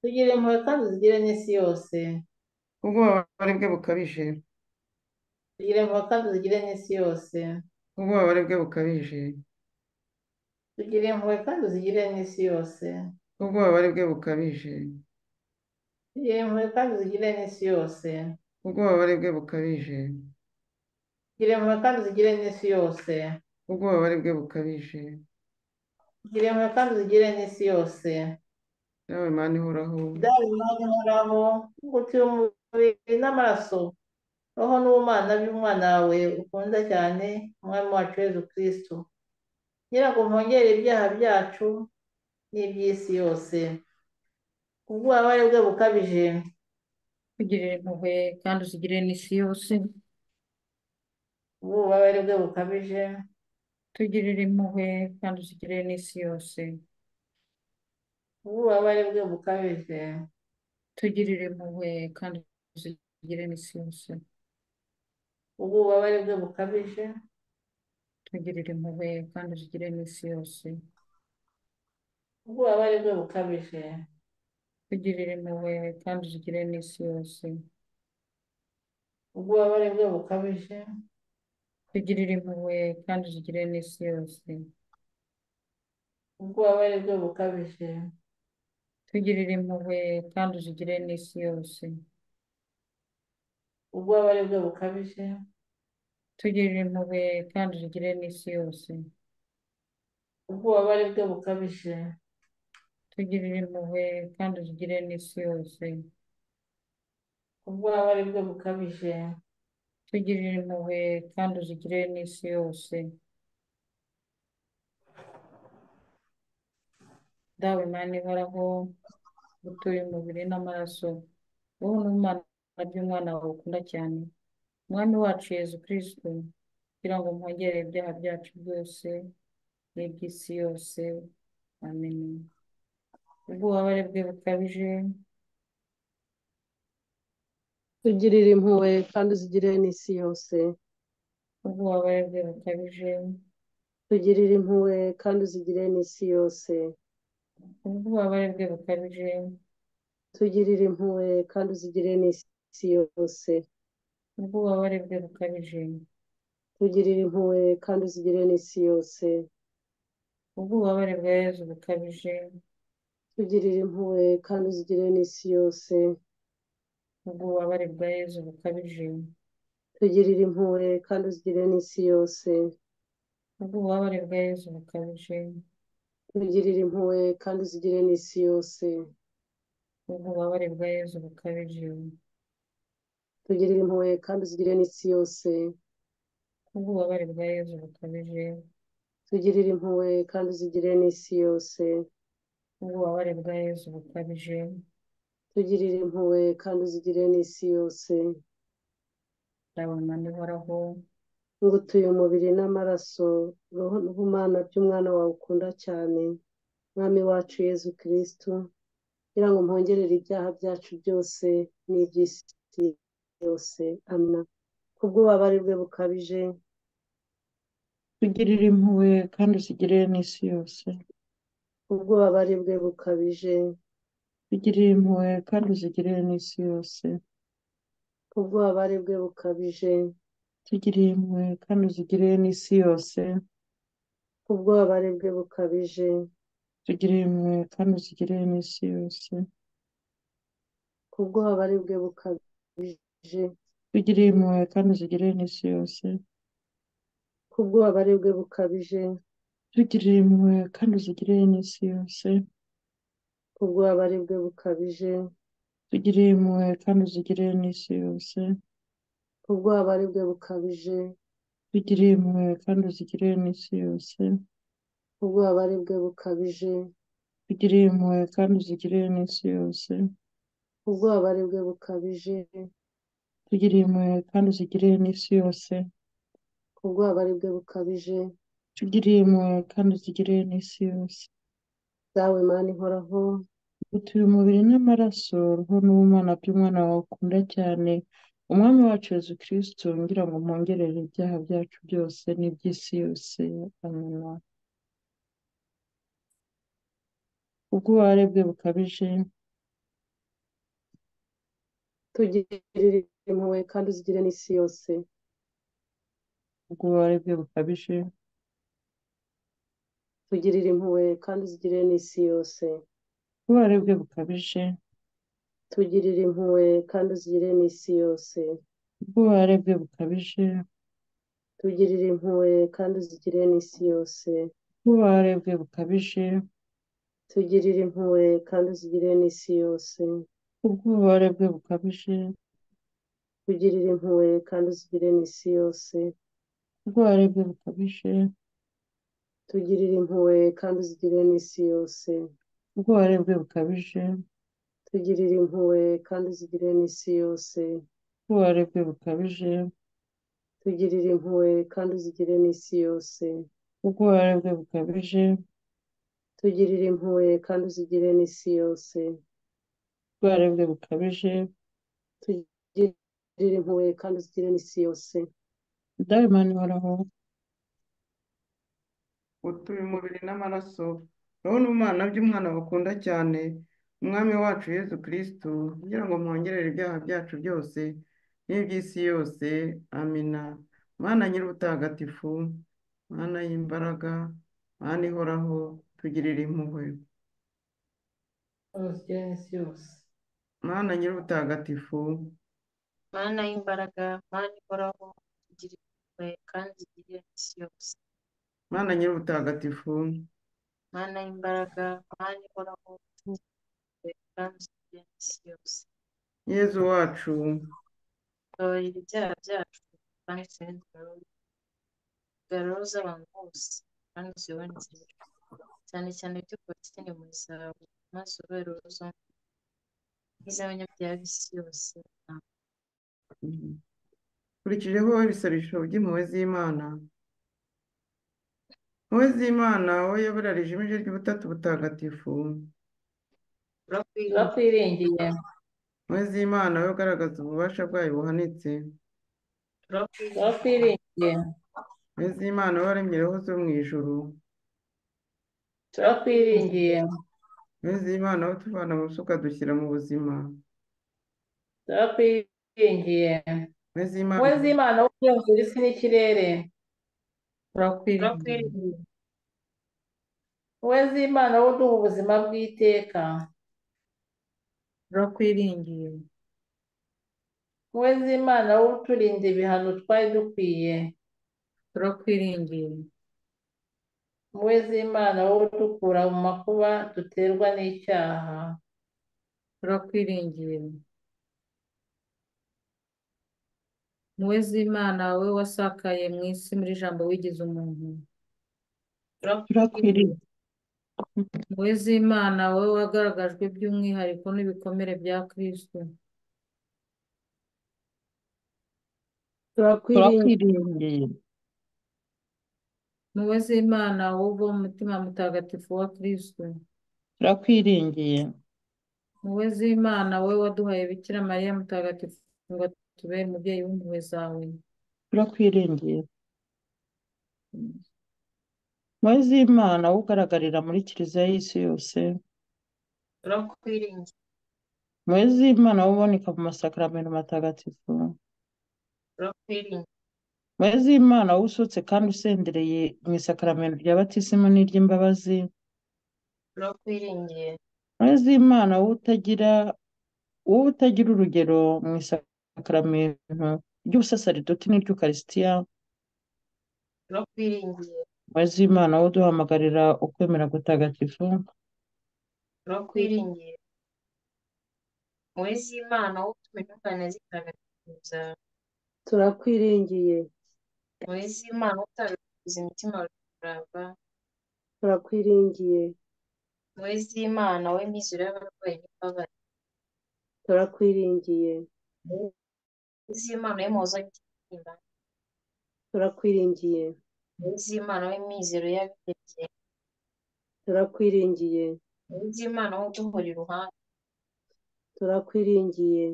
tugire impuhwe kandi tugire n'isi yose kubw'ububabare bwe bukabije, tugire impuhwe kandi tugire n'isi yose kubw'ububabare bwe bukabije. tugire impuhwe kandi tugire n'isi yose ubwobabare bwe bukabije tugire impuhwe kandi tugire n'isi yose ubwobabare bwe bukabije tugire impuhwe kandi tugire n'isi yose ubwobabare bwe tugire bukabije impuhwe kandi tugire n'isi yose dawe mana ihoraho dawe imana ihoraho ngutiye umubiri n'amaraso roho n'ubumana by'umwana wawe ukunda cyane umwami wacu yezu kristu ngira ngo mpongere ibyaha byacu n'iby'isi yose ububabare bwe bukabije tugirire impuhwe kandi uzigirire n'isi yose ububabare bwe bukabije tugirire impuhwe kandi uzigirire n'isi yose ububabare bwe bukabije tugirire impuhwe kandi uzigirire n'isi yose ububabare bwe bukabije tugirire impuhwe kandi uzigirire n'isi yose ububabare bwe bukabije tugirire impuhwe kandi uzigirire n'isi yose ububabare bwe bukabije tugirire impuhwe kandi uzigirire n'isi yose ububabare bwe bukabije tugirire impuhwe kandi uzigirire n'isi yose ububabare bwe bukabije tugirire impuhwe kandi uzigirire n'isi yose ububabare bwe bukabije tugirire impuhwe kandi uzigirire n'isi yose ububabare bwe bukabije tugirire impuhwe kandi uzigirire n'isi yose dawe mana ihoraho utuye umubiri n'amaraso wowe n'umwana by'umwana wawe ukunda cyane umwami wacu yezu kristo kugira ngo mwongerere ibyaha byacu byose n'iby'isi yose amen ubwubabare bwe bukabije tugirire impuhwe kandi uzigirire n'isi yose ubwubabare bwe bukabije tugirire impuhwe kandi uzigirire n'isi yose ubwubabare bwe bukabije tugirire impuhwe kandi uzigirire n'isi yose n'ububabare bwe bukabije tugirire impuhwe kandi uzigire n'isi yose ubwubabare bwa yezu bukabije tugirire impuhwe kandi uzigire n'isi yose ubwubabare bwa yezu bukabije tugirire impuhwe kandi uzigire n'isi yose ubwubabare bwa yezu bukabije tugirire impuhwe kandi uzigire n'isi yose ubwubabare bwa yezu bukabije tugirire impuhwe kandi uzigire n'isi yose ubwubabare bwa yezu bukabije tugirire impuhwe kandi uzigire n'isi yose ubwubabare bwa yezu bukabije tugirire impuhwe kandi uzigire n'isi yose ndabona nihoraho ngutuye umubiri n'amaraso roho n'ubumana by'umwana wawe ukunda cyane mwami wacu yezu kirisitu kugira ngo mpwongerere ibyaha byacu byose n'iby'isi yose amina ku bw'ububabare bwe bukabije tugirire impuhwe kandi uzigire n'isi yose ku bw'ububabare bwe bukabije tugirire impuhwe kandi uzigire n'isi yose ku bw'ububabare bwe bukabije tugirire impuhwe kandi uzigire n'isi yose ku bw'ububabare bwe bukabije tugirire impuhwe kandi uzigire n'isi yose ku bw'ububabare bwe bukabije tugirire impuhwe kandi uzigire n'isi yose ku bw'ububabare bwe bukabije tugirire impuhwe kandi uzigire n'isi yose ku bw'ububabare bwe bukabije tugirire impuhwe kandi uzigire n'isi yose ku bw'ububabare bwe bukabije tugirire impuhwe kandi uzigire n'isi yose ku bw'ububabare bwe bukabije tugirire impuhwe kandi uzigire n'isi yose ku bw'ububabare bwe bukabije tugirire impuhwe kandi uzigire n'isi yose ku bw'ububabare bwe bukabije tugirire impuhwe kandi uzigire n'isi yose dawe mani ihoraho utuye umubiri n'amaraso roho n'ubumana by'umwana wawe ukunda cyane umwami wacu yezu kirisitu ngira ngo mpwongerere ibyaha byacu byose n'iby'isi yose amena ubw'ububabare bwe bukabije tugirire impuhwe kandi uzigire n'isi yose ubw'ububabare bwe bukabije tugirire impuhwe kandi uzigire n'isi yose ubw'ububabare bwe bukabije tugirire impuhwe kandi uzigire n'isi yose ubw'ububabare bwe bukabije tugirire impuhwe kandi uzigire n'isi yose ubw'ububabare bwe bukabije tugirire impuhwe kandi uzigire n'isi yose ubw'ububabare bwe bukabije tugirire impuhwe kandi uzigire n'isi yose ubw'ububabare bwe bukabije tugirire impuhwe kandi uzigire n'isi yose ubw'ububabare bwe bukabije tugirire impuhwe kandi uzigire n'isi yose ubw'ububabare bwe bukabije tugirire impuhwe kandi uzigire n'isi yose ubw'ububabare bwe bukabije tugirire impuhwe kandi uzigire n'isi yose ubw'ububabare bwe bukabije tugirire impuhwe kandi uzigire n'isi yose dawe mani ihoraho utuye umubiri n'amaraso roho n'umwana by'umwana bakunda cyane umwami wacu yezu kirisitu kugira ngo mwongerere ibyaha byacu byose n'iby'isi yose amina mwana nyir'ubutagatifu mwana y'imbaraga mwana ihoraho tugirire impuhwe uzigire n'isi yose mwana nyir'ubutagatifu mana y'imbaraga mana ihoraho tugira impuhwe kandi tugirire n'isi yose mwana nyir'ubutagatifu mana y'imbaraga mana ihoraho tugira impuhwe kandi tugirire n'isi yose yezu wacu tubabarira ibyaha byacu kandi tubone gararo z'abantu bose kandi tuyobe inzira cyane cyane by'ukuri tugende mu zawe maze ubere uruzumva n'iz'abanyabyaha b'isi yose amen kurikijeho ibisarisho by'impuhwe z'imana impuhwe z'imana wowe yobora rijimije ry'ubutatu butagatifu turakwiringira turakwiringiye impuhwe z'imana wowe ugaragaza ububasha bwayo buhanitse turakwiringira turakwiringiye impuhwe z'imana wowe waremye roho zo mu ijuru turakwiringiye impuhwe z'imana wowe utuvana mu rusuka dushyira mu buzima turakwiringiye we z'imana we z'imana wo ugenzura isi n'ikirere turakwiringira turakwiringira we z'imana wo uduha ubuzima bw'iteka turakwiringiye we z'imana wo uturinda ibihano twari dukwiye turakwiringiye we z'imana wo udukura mu makuba duterwa n'icyaha turakwiringiye wowe z'imana wowe wasakaye mu isi muri jambo wigize umuntu turakwiriye wowe z'imana wowe wagaragajwe by'umwihariko n'ibikomere bya kirisito turakwiringira turakwiringeye wowe z'imana wowe uva mu mutima mutagatifu wa kirisito turakwiringiye wowe z'imana wowe waduhaye bikira mariya mutagatifu ngo atubere umubyeyi w'impuhwe zawe turakwiringiye impuhwe z'imana wowe ugaragarira muri kiliziya y'isi yose turakwiringira impuhwe z'imana wowe uboneka mu masakaramentu matagatifu turakwiringira impuhwe z'imana wowe usutse kandi usendereye mu isakaramento rya batisimu n'iry'imbabazi turakwiringira impuhwe z'imana wowe utagira wowe utagira urugero mu isakaramento ry'ubusasaridoti n'iry'ukarisitiya turakwiringira impuhwe z'imana wowe uduhamagarira ukwemera gutagatifu turakwiringira wowe z'imana wowe utuma intungane zitagatifu zawe turakwiringiye wowe z'imana utagatifuza imitima barurava turakwiringiye wowe z'imana wowe mizero y'abarwayi n'imbabazi turakwiringiye wowe z'imana wowe muhoza w'imitima turakwiringiye wowe z'imana wowe mizero y'abihebye turakwiringiye wowe z'imana wowe uduhora iruhande turakwiringiye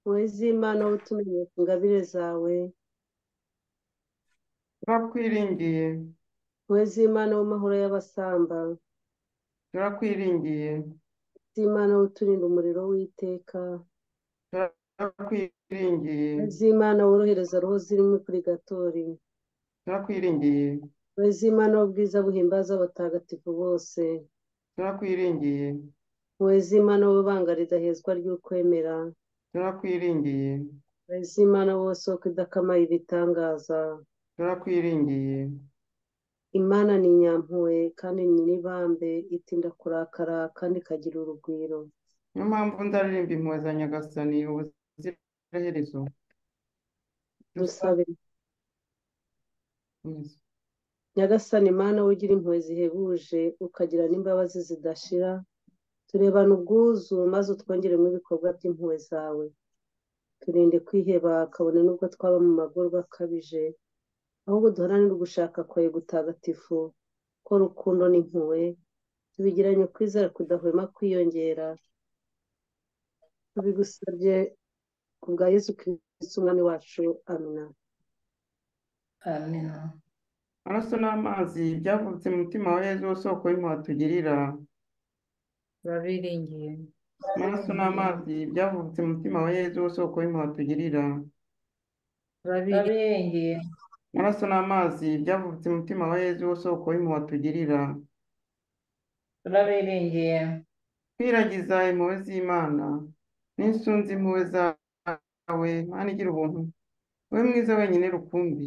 wowe z'imana wowe utumenye ku ngabire zawe turakwiringiye wowe z'imana w'amahoro y'abasamba turakwiringiye z'imana wowe uturinda umuriro w'iteka turakwiringiye wowe z'imana worohereza roho zirimo purigatori turakwiringiye wowe z'imana w'ubwiza buhimbaza abatagatifu bose turakwiringiye wowe z'imana wowe banga ridahezwa ry'ukwemera turakwiringiye wowe z'imana wowe soko idakamaye ibitangaza turakwiringiye imana ni inyampuhwe kandi ni n'ibambe itinda kurakara kandi ikagira urugwiro niyo mpamvu ndaririmba impuhwe za nyagasani ubuziraherezo dusabe nyagasani mana ugira impuhwe zihebuje ukagira n'imbabazi zidashira turebana ubwuzu maze utwongeremo ibikorwa by'impuhwe zawe turinde kwiheba kabone n'ubwo twaba mu magorwa akabije ahubwo duharanire ugushaka kwawe gutagatifu ko rukundo n'impuhwe tubigiranye kwizera kudahwema kwiyongera tubigusabye ku bwa yesu kirisiti umwami wacu amina amina amaraso n'amazi byavutse mu mutima wa yezu w'isoko y'impuhwe tugirira turabiringiye amaraso n'amazi byavutse mu mutima wa yezu w'isoko y'impuhwe tugirira turabiringiye turabirengeye amaraso n'amazi byavutse mu mutima wa yezu w'isoko y'impuhwe tugirira turabirengeye kwiragiza impuhwe z'imana n'insunzi impuhwe zawe mana igira ubuntu wowe mwiza wenyine rukumbi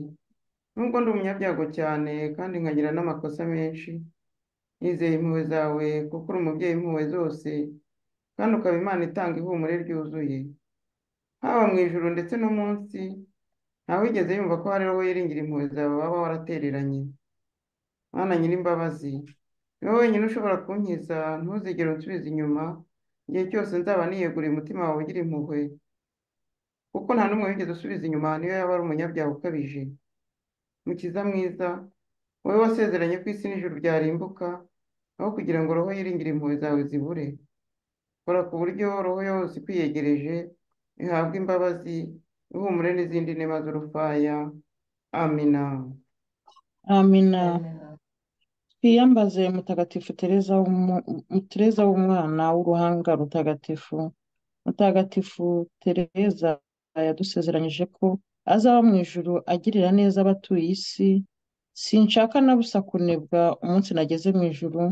nubwo ndi umunyabyago cyane kandi nkagira n'amakosa menshi nizeye impuhwe zawe kuko uri umubyeyi w'impuhwe zose kandi ukaba imana itanga ihumure ryuzuye haba mu ijuru ndetse no munsi ntawigeze yumva ko hari wowe yiringira impuhwe zawe waba waratereranye mana nyir'imbabazi ni wowe wenyine ushobora kunkiza ntuzigere unsubiza inyuma igihe cyose nzaba niyeguriye umutima wawe ugira impuhwe kuko nta n'umwe wigeze usubiza inyuma niyo yaba ari umunyabyaha ukabije mukiza mwiza wowe wasezeranye ko isi n'ijuru byarimbuka aho kugira ngo roho yiringire impuhwe zawe zibure kora ku buryo roho yose ikwiyegereje ihabwa imbabazi ihumure n'izindi nema z'urufaya amina amina amina twiyambaze mutagatifu tereza w'umu- mu- tereza w'umwana w'uruhanga rutagatifu mutagatifu tereza yadusezeranyije ko azaba mu ijuru agirira neza abatuye isi sinshaka na busa kunebwa umunsi nageze mu ijuru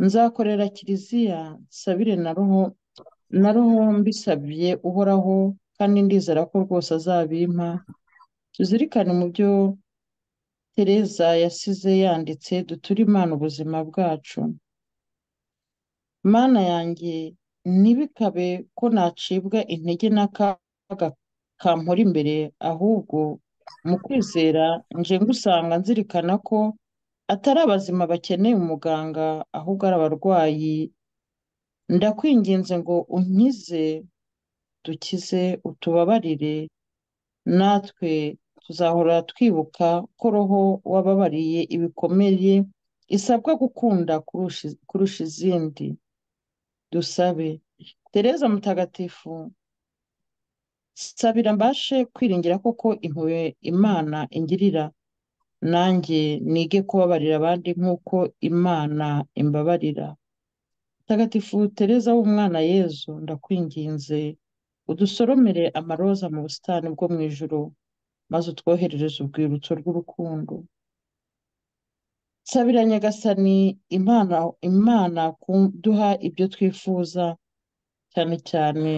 nzakorera kiliziya nsabire na roho na roho mbisabye uhoraho kandi ndizera ko rwose azabimpa tuzirikane mu byo tereza yasize yanditse duture imana ubuzima bwacu mana yanjye ntibikabe ko nacibwa intege n'akaga kampora imbere ahubwo mu kwizera nje ngusanga nzirikana ko atari abazima bakeneye umuganga ahubwo ari abarwayi ndakwinginze ngo unkize dukize utubabarire natwe tuzahora twibuka ko roho wababariye ibikomeye isabwa gukunda kurusha kurusha izindi dusabe tereza mutagatifu sabira mbashe kwiringira koko impuhwe imana ingirira nanjye nige kubabarira abandi nk'uko imana imbabarira mutagatifu tereza w'umwana yezu ndakwinginze udusoromere amaroza mu busitani bwo mu ijoro maze utwoherereze urwibutso rw'urukundo sabira nyagasani imana imana kuduha ibyo twifuza cyane cyane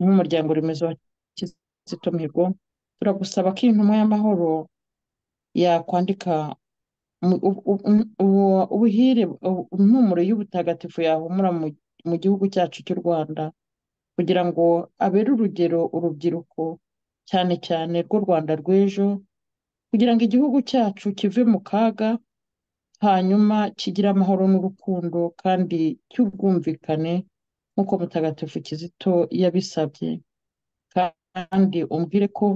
nk'umuryango remezo wa kizito mihigo turagusaba ko intumwa y'amahoro yakwandika mu- u- u- u- ubuhire u- impumuro y'ubutagatifu yahumura mu mu gihugu cyacu cy'u rwanda kugira ngo abere urugero urubyiruko cyane cyane rw'u rwanda rw'ejo kugira ngo igihugu cyacu kive mu kaga hanyuma kigire amahoro n'urukundo kandi cy'ubwumvikane nk'uko mutagatifu kizito yabisabye kandi umbwire ko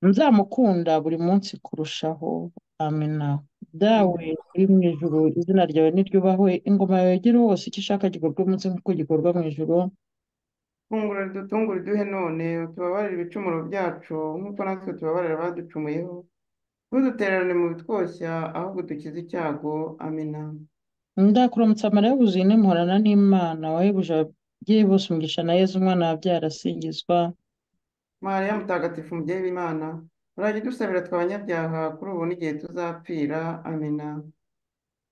nzamukunda buri munsi kurushaho amena dawe uri mu ijuru izina ryawe niryubahwe ingoma yawe igere hose icyo ishaka gikorwa umunsi nk'uko gikorwa mu ijuru funguro ridutungura uduhe none utubabarire ibicumuro byacu nk'uko natwe tubabarira abaducumuyeho ntudutererane mu bitwoshya ahubwo dukize icyago amina ndakuramutsa mariya wuzuye intimorana n'imana wahebuje ababyeyi bose umugisha na yezu umwana wabyara asingizwa mariya mutagatifu mubyeyi w'imana urajya udusabira twe abanyabyaha kuri ubu n'igihe tuzapfira amina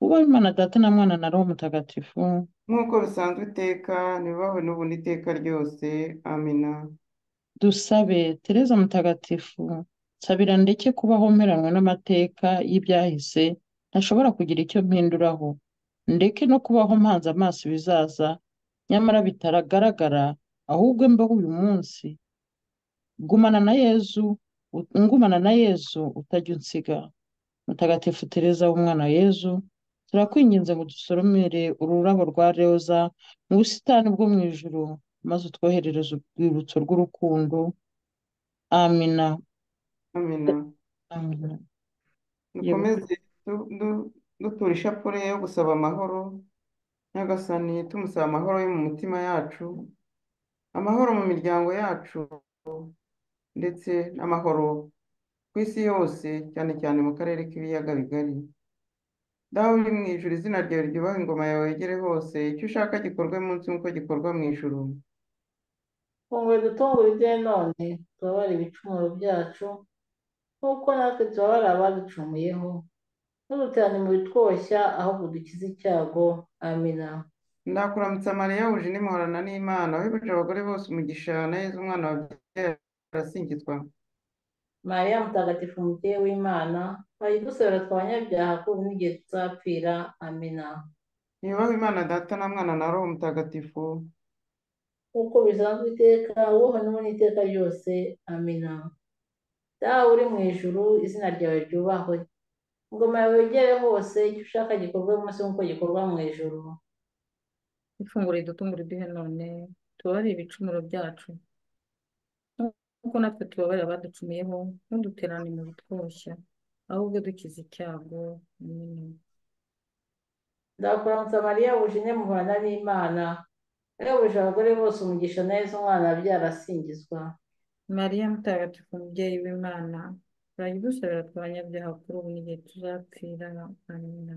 ubaho imana data na mwana na roho mutagatifu nk'uko bisanzwe iteka ntibibahwe n'ubu n'iteka ryose amina dusabe tereza mutagatifu nsabira ndeke kubaho mperanwe n'amateka y'ibyahise ntashobora kugira icyo mpinduraho ndeke no kubaho mpanze amaso ibizaza nyamara bitagaragara ahubwo mbeho uyu munsi gumana na yezu ut- ngumana na yezu utajya unsiga mutagatifu tereza w'umwana wa yezu turakwinginze ngo dusoromere ururabo rwa roza mu busitani bwo mu ijuru maze utwoherereze urwibutso rw'urukundo amina amina amina yewe dukomeze du- du- dutura ishapule yo gusaba amahoro nyagasani tumusaba amahoro yo mu mitima yacu amahoro mu miryango yacu ndetse n'amahoro ku isi yose cyane cyane mu karere k'ibiyaga bigari dawe uri mu ijuru izina ryawe ryubahe ingoma yawe yegere hose icyo ushaka gikorwe munsi nk'uko gikorwa mu ijuru funguro dutungura uduhe none tubabarire ibicumuro byacu nk'uko natwe tubabarira abaducumuyeho ntuduterane mu bitwoshya ahubwo dukize icyago amina ndakuramutsa mariya wuje inimuhorana n'imana wahebuje abagore bose umugisha na yezu umwana wabyara arasingizwa mariya mutagatifu mubyeyi w'imana wajya udusabira twe abanyabyaha kuri ubu n'igihe tuzapfira amina ntiyubahe imana data na mwana na roho mutagatifu nk'uko bisanzwe iteka wowe n'ubu n'iteka ryose amina dawe uri mu ijuru izina ryawe ryubahwe ingoma yawe yegere hose icyo ushaka gikorwe munsi nk'uko gikorwa mu ijuru ifunguro ridutungura uduhe none tubabarire ibicumuro byacu nk'uko natwe tubabarira abaducumuyeho ntuduterane mu bitwoshya ahubwo dukize icyago amina ndakuramutsa mariya wuje intimba n'imana wayobuje abagore bose umugisha neza umwana wabyara asingizwa mariya mutagatifu mubyeyi w'imana urajya udusabira twe abanyabyaha kuri ubu n'igihe tuzapfira amina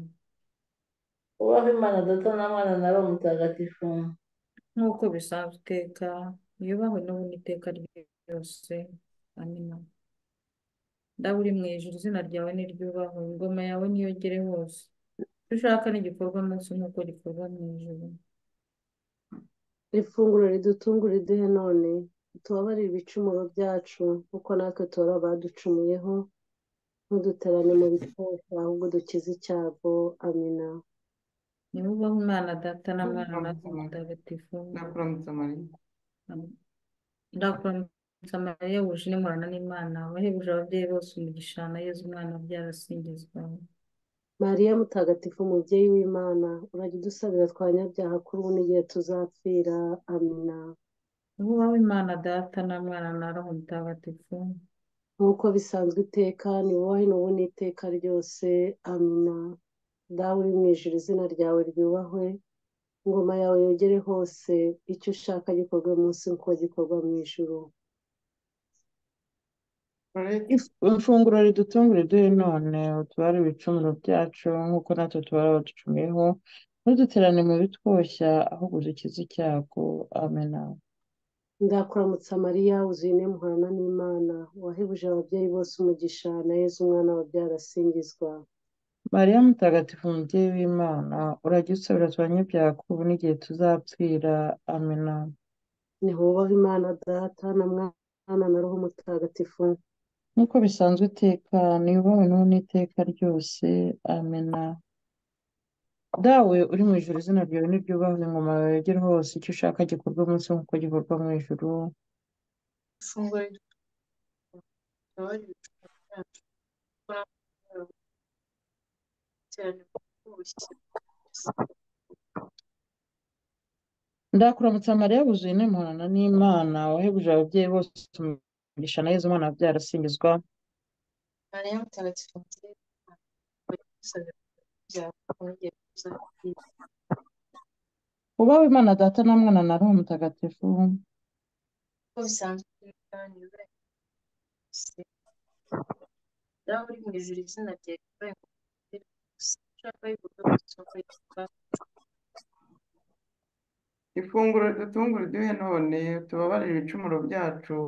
ubaho imana data na mwana na roho mutagatifu nk'uko bisanzwe iteka yubahwe n'ubu n'iteka ryose yose amina ndaba uri mu ijuru izina ryawe niryubahwe ingoma yawe niyogere hose icyo ushaka n'igikorwa munsi nk'uko gikorwa mu ijuru ifunguro ridutungura iduhe none tubabarire ibicumuro byacu kuko natwe tubara abaducumuyeho ntuduterane mu bikoresho ahubwo dukize icyago amina ni ubaho umwana data na mwana natwe mutagatifu ndakuramutsa mariya ndakuramutsa mariya wuje n'imurana n'imana wahebuje ababyeyi bose umugisha na yezu umwana byarasingizwa mariya mutagatifu umubyeyi w'imana urajya udusabira twanyabyaha kuri ubu n'igihe tuzapfira amina ni ubaho imana data na mwana na roho mutagatifu nk'uko bisanzwe iteka ni wowe n'ubu n'iteka ryose amina dawe uri mu ijuru izina ryawe ryubahwe ingoma yawe yogere hose icyo ushaka gikorwe munsi nk'uko gikorwa mu ijuru imfunguro ridutungure duhe none utubare ibicumuro byacu nk'uko natwe tubara abaducumuyeho ntuduterane mu bitwoshya ahubwo dukize icyago amena ndakuramutsa mariya wuzuye inemuhana n'imana wahebuje ababyeyi bose umugisha na yezu umwana wabyara asingizwa mariya mutagatifu umubyeyi w'imana urajya usabira twanyabyaha ko ubu n'igihe tuzapfira amena nihubahe imana data na mwana na roho mutagatifu nk'uko bisanzwe iteka niyubahwe n'ubu n'iteka ryose amena dawe uri mu ijoro izina ryawe niryubahwe ingoma yawe yogere hose icyo ushaka gikorwa munsi nk'uko gikorwa mu ijoro ifunguro ridutunga tubabarire ibicumuro byacu kuko natwe tubara abaducumuyeho ntuduterane mu bitwoshya ndakuramutsa mariya wuzuye n'impuhana n'imana wahebuje ababyeyi bose umugisha na yezu umwana byarasingizwa mariya mutagatifu umubyeyi w'imana urajya udusabira twanyabyaha kuri ubu n'igihe tuzapfira ubaho imana data na mwana na roho mutagatifu uko bisanzwe iteka ni wowe wose dawe uri mu ijuru izina ryawe ribaye gusa ushaka ibikorwa byose nk'uko bikorwa ifunguro ridutungura iduhe none tubabarire ibicumuro byacu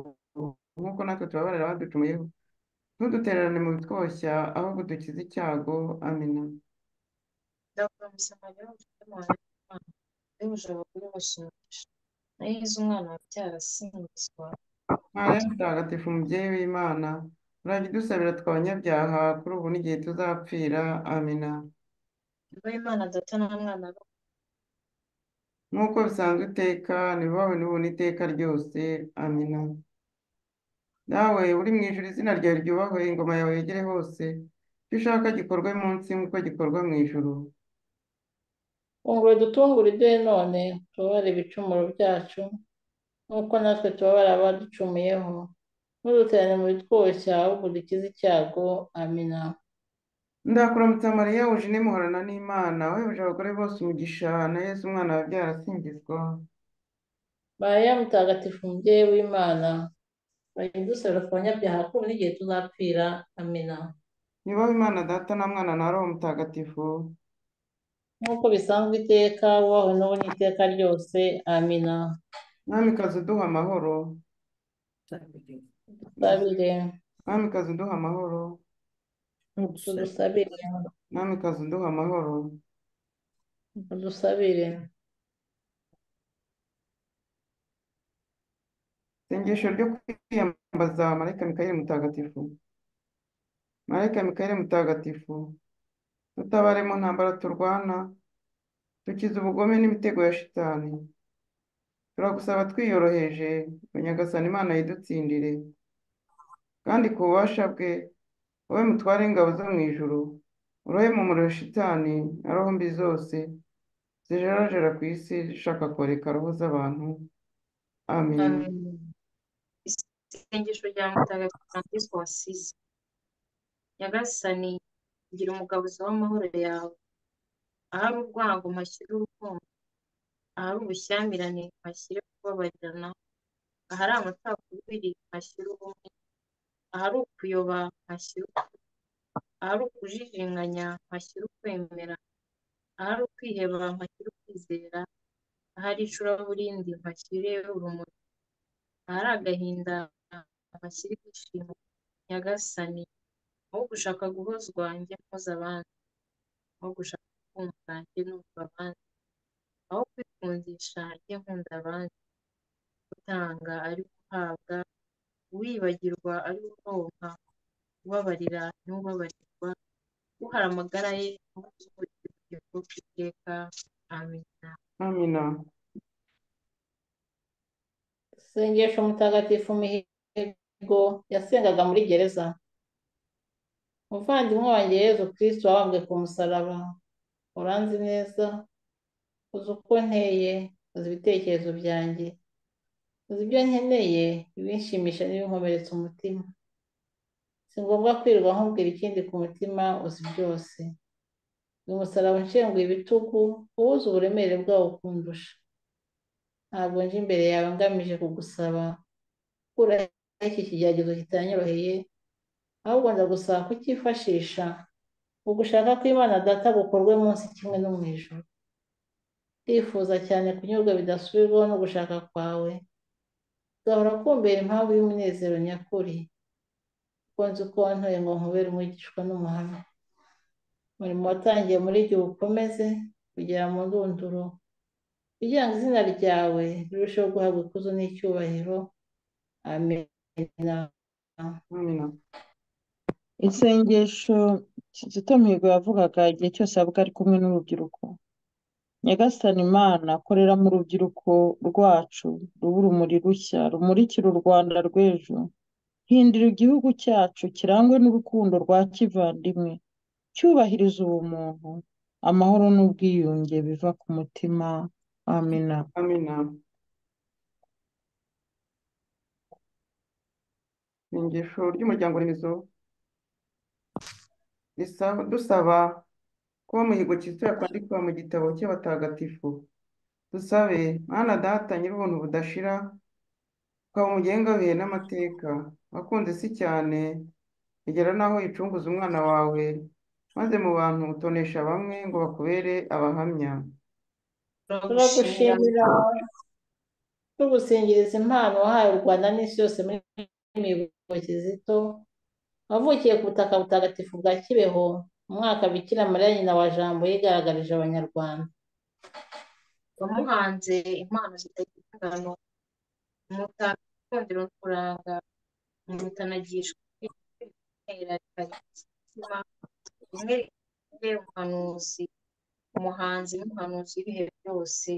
nk'uko natwe tubabarira abaducumuyeho ntudutererane mu bitwoshya ahubwo dukize icyago amina ndakora umusamariya w'umugore wanjye w'imana wahebuje abagore bashimisha na yezu umwana wabyara asingizwa mariya mutagatifu umubyeyi w'imana urajya udusabira twabanyabyaha kuri ubu n'igihe tuzapfira amina Yubaha Imana data na mwana we nk'uko bisanzwe iteka ntibawe n'ubu n'iteka ryose amina dawe uri mu ijuru izina ryawe ryubahwe ingoma yawe yegere hose icyo ushaka gikorwe munsi nk'uko gikorwa mu ijuru funguro dutungure iduhe none tubabare ibicumuro byacu nk'uko natwe tubabara abaducumuyeho ntuduterane mu bitwoshya ahubwo dukize icyago amina ndakuramutsa mariya wuje n'imuhorana n'imana wahebuje abagore bose umugisha na yesu umwana wabyara asingizwa mariya mutagatifu umubyeyi w'imana urajya udusabira ku banyabyaha ko ubu n'igihe tuzapfira amina yubahe imana data na mwana na roho mutagatifu nk'uko bisanzwe iteka wowe n'ubu n'iteka ryose amina mwamikazi uduha amahoro dusabire mwamikazi uduha amahoro tudusabire mwamikazi uduha amahoro tudusabire isengesho ryo kwiyambaza marayika mikayeli mutagatifu marayika mikayeli mutagatifu dutabare mu ntambara turwana dukize ubugome n'imitego ya shitani turagusaba twiyoroheje ngo nyagasani imana yidutsindire kandi ku bubasha bwe wowe mutware ingabo zo mu ijuru urohe mu muriro shitani na roho mbi zose zijarajara ku isi zishaka koreka roho z'abantu amen isengesho rya mutagatifu francisco wasize nyagasani gira umugabuza w'amahoro yawe ahari urwango mpashyire urukundo ahari ubushyamirane mpashyire kubabarirana ahari amacakubiri mpashyire ubumwe ahari ukuyoba mpashyire ukuri ahari ukujijinganya mpashyire ukwemera ahari ukwiheba mpashyire ukwizera ahari icuraburindi mpashyire urumuri ahari agahinda abakiri kwishima nyagasani aho gushaka guhozwa njye nkoza abandi aho gushaka kumva njye numva abandi aho kwikundisha njye nkunda abandi gutanga ari guhabwa uwibagirwa ari uronka ubabarira n'ubabarirwa uhara amagara ye n'ubuzima bw'iteka amina amina sengesho mutagatifu mihigo yasengaga muri gereza muvandimwe wanjye yezu kristo wabambwe ku musaraba uranzi neza uzi uko nteye uzi ibitekerezo byanjye uzi ibyo nkeneye ibinshimisha n'ibinkomeretsa umutima si ngombwa kwirirwa nkubwira ikindi ku mutima uzi byose uyu musaraba unshenguye ibitugu wowe uzi uburemere bwawo kundusha ntabwo nje imbere yawe ngamije kugusaba gukuraho iki kigeragezo kitanyoroheye ahubwo ndagusaba kucyifashisha mu gushaka ko Imana data gukorwe munsi kimwe no mu ijoro ndifuza cyane kunyurwa bidasubirwaho no gushaka kwawe gahora kumbera impamvu y'umunezero nyakuri kuko nzi ko wantoye ngo nkubere umwigishwa n'umuhamya umurimo watangiye muri igihe ukomeze kugera mu ndunduro kugira ngo izina ryawe rirusheho guhabwa ikuzo n'icyubahiro amina amina isengesho kizito mihigo yavugaga igihe cyose yabaga ari kumwe n'urubyiruko nyagasani imana korera mu rubyiruko rwacu ruba urumuri rushya rumurikira u rwanda rw'ejo hindura igihugu cyacu kirangwe n'urukundo rwa kivandimwe cyubahiriza ubumuntu amahoro n'ubwiyunge biva ku mutima amina amina isengesho ry'umuryango remezo risaba- dusaba kuba muhigo Kristo yakwandikwa mu gitabo cy'abatagatifu dusabe mwana data nyir'ubuntu budashira ukaba umugenga bihe n'amateka wakunze isi cyane bigera n'aho uyicunguza umwana wawe maze mu bantu utonesha bamwe ngo bakubere abahamya turagushimira turagushimira tugusingiriza impano wahaye u rwanda n'isi yose muri mihigo kizito wavukiye ku butaka butagatifu bwa kibeho mu mwaka bikira mariya nyina wa jambo yigaragarije abanyarwanda wamuhanze impano zitagira ingano umutako ikondera kuranga umutanagishwa kwitera umutima rimwe rifite umuhanuzi umuhanzi n'umuhanuzi w'ibihe byose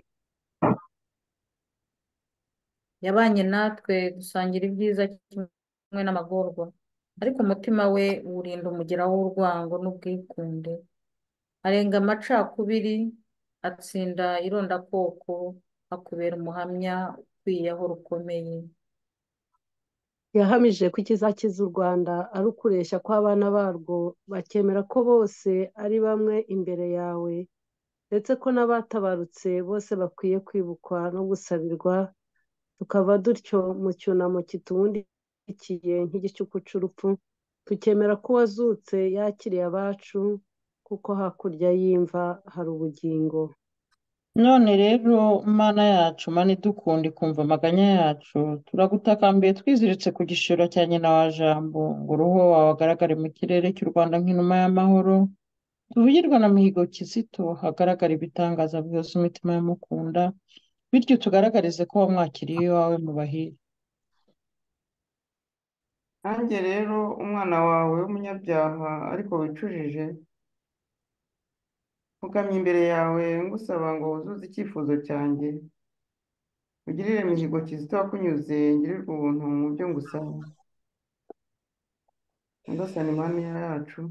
yabanye natwe dusangira ibyiza kimwe n'amagorwa ariko umutima we uwurinda umugera w'urwango n'ubwikunde arenga amacakubiri atsinda irondakoko akubera umuhamya ukwiyeho rukomeye yahamije ko ikizakiza u rwanda ari ukureshya kw'abana barwo bakemera ko bose ari bamwe imbere yawe ndetse ko n'abatabarutse bose bakwiye kwibukwa no gusabirwa tukava dutyo mu cyunamo kitumurikiye nk'igicuku cy'urupfu tukemera ko uwazutse yakiriye abacu kuko hakurya y'imva hari ubugingo none rero mana yacu mana idukunde ikumva amaganya yacu turagutakambiye twiziritse ku gishiro cya nyina wa jambo ngo uruhu wawe agaragare mu kirere cy'u rwanda nk'inuma y'amahoro tuvugirwa na mihigo kizito hagaragara ibitangaza bihuza imitima y'amukunda bityo tugaragarize ko wamwakiriye iwawe mu bahire nanjye rero umwana wawe w'umunyabyaha ariko wicujije mpfukamye imbere yawe ngusaba ngo wuzuze icyifuzo cyanjye ugirire mihigo Kizito wakunyuze ngirirwe ubuntu mu byo ngusaba nyagasani mana yacu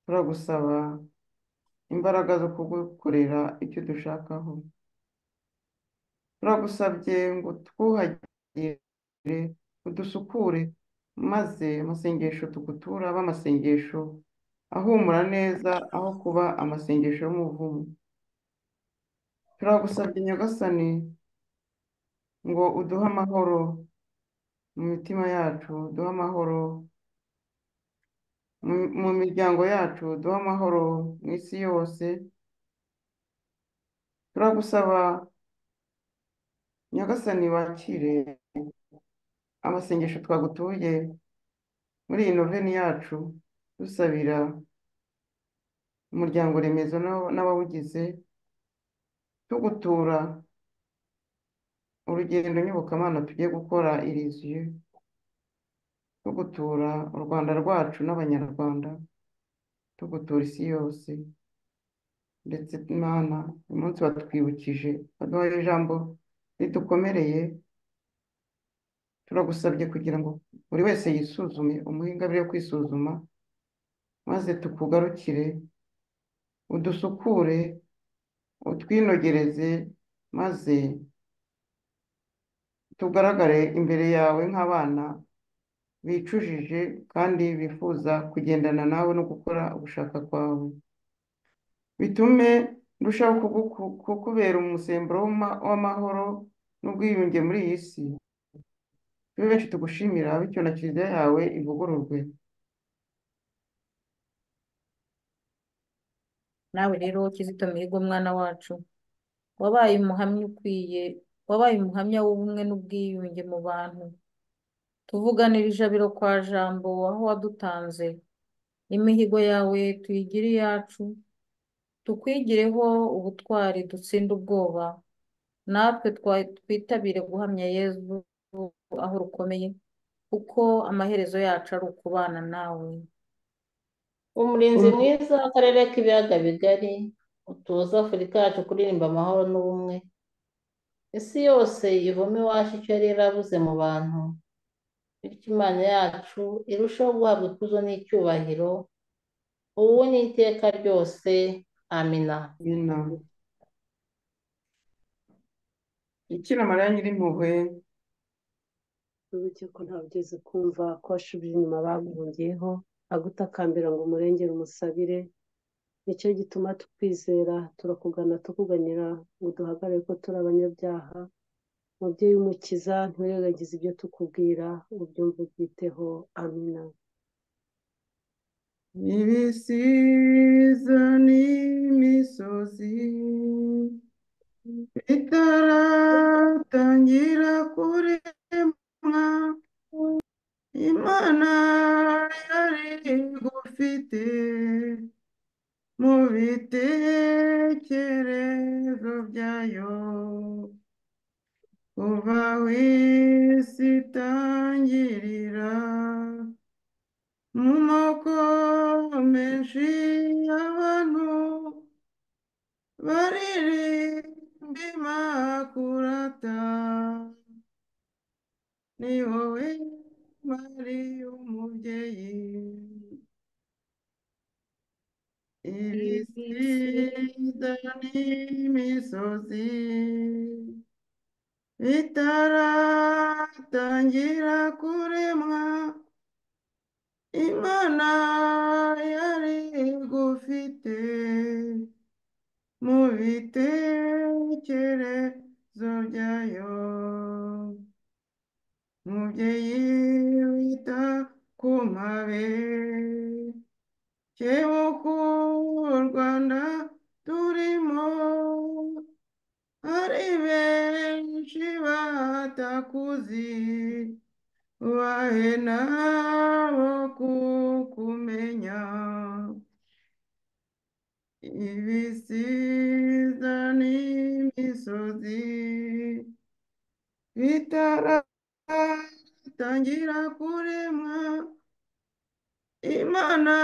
turagusaba imbaraga zo kugukorera icyo dushakaho turagusabye ngo twuhagire udusukure maze amasengesho tugutura abe amasengesho ahumura neza aho kuba amasengesho y'umuvumo turagusabye nyagasani ngo uduhe amahoro mu mitima yacu duhe amahoro mu mu miryango yacu duhe amahoro mu isi yose turagusaba nyagasani wakire amasengesho twagutuye muri iyi noveni yacu dusabira umuryango remezo n'aw- n'abawugize tugutura urugendo nyobokamana tugiye gukora iriziyo tugutura u rwanda rwacu n'abanyarwanda tugutura isi yose ndetse imana uyu munsi batwibukije baduhaye ijambo ridukomereye turagusabye kugira ngo buri wese yisuzume umuhe ingabire yo kwisuzuma maze tukugarukire udusukure utwinogereze maze tugaragare imbere yawe nk'abana bicujije kandi bifuza kugendana nawe no gukora ugushaka kwawe bitume ndushaho kuguku- kukubera umusemburo w'ama- w'amahoro n'ubwiyunge muri iyi si tube benshi tugushimira bityo na kiliziya yawe ivugururwe nawe rero Kizito Mihigo mwana wacu wabaye umuhamya ukwiye wabaye umuhamya w'ubumwe n'ubwiyunge mu bantu tuvuganira ijabiro kwa jambo aho wadutanze imihigo yawe tuyigire iyacu tukwigireho ubutwari dutsinde ubwoba natwe twa- twitabire guhamya yezu aho rukomeye kuko amaherezo yacu ari ukubana nawe umurinzi mwiza w'akarere k'ibiyaga bigari utuza afurika yacu kuririmba amahoro n'ubumwe isi yose ivome iwacu icyo yari yarabuze mu bantu bityo imana yacu irusheho guhabwa ikuzo n'icyubahiro ubu n'iteka ryose amina nyina bikira mariya nyirimpuhwe uretse ko ntawe ugeze kumva ko washubije inyuma baguhungiyeho agutakambira ngo umurengere umusabire nicyo gituma tukwizera turakugana tukuganira ngo duhagarare ko turi abanyabyaha mubyeyi w'umukiza ntiwirengagize ibyo tukubwira ubyumve ubyiteho amina ibisiza n'imisozi bitaratangira kuremwa imana yari gufite mu bitekerezo byayo kuva aho isi itangirira mu moko menshi y'abantu baririmba imakurata ni wowe mari umubyeyi ibisiza n'imisozi bitaratangira kuremwa imana yari igufite mu bitekerezo byayo mubyeyi wita ku mpabe kebuka u rwanda turimo ari benshi batakuzi bahe nabo kukumenya ibisiza n'imisozi bitaratangira kuremwa imana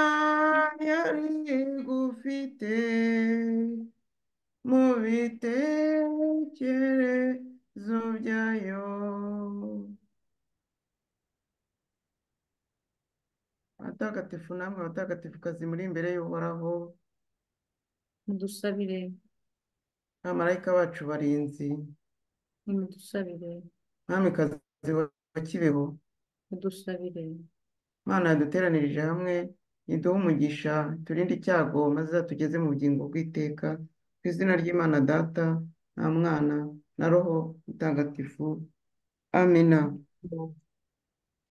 yari igufite mu bitekerezo byayo abatagatifu namwe abatagatifukazi muri imbere y'uhoraho mudusabire abamarayika bacu barinzi nimudusabire mwamikazi wa kibeho mudusabire mana yaduteranirije hamwe iduhe umugisha turinde icyago maze izatugeze mu bugingo bw'iteka ku izina ry'imana data na mwana na roho mutagatifu amina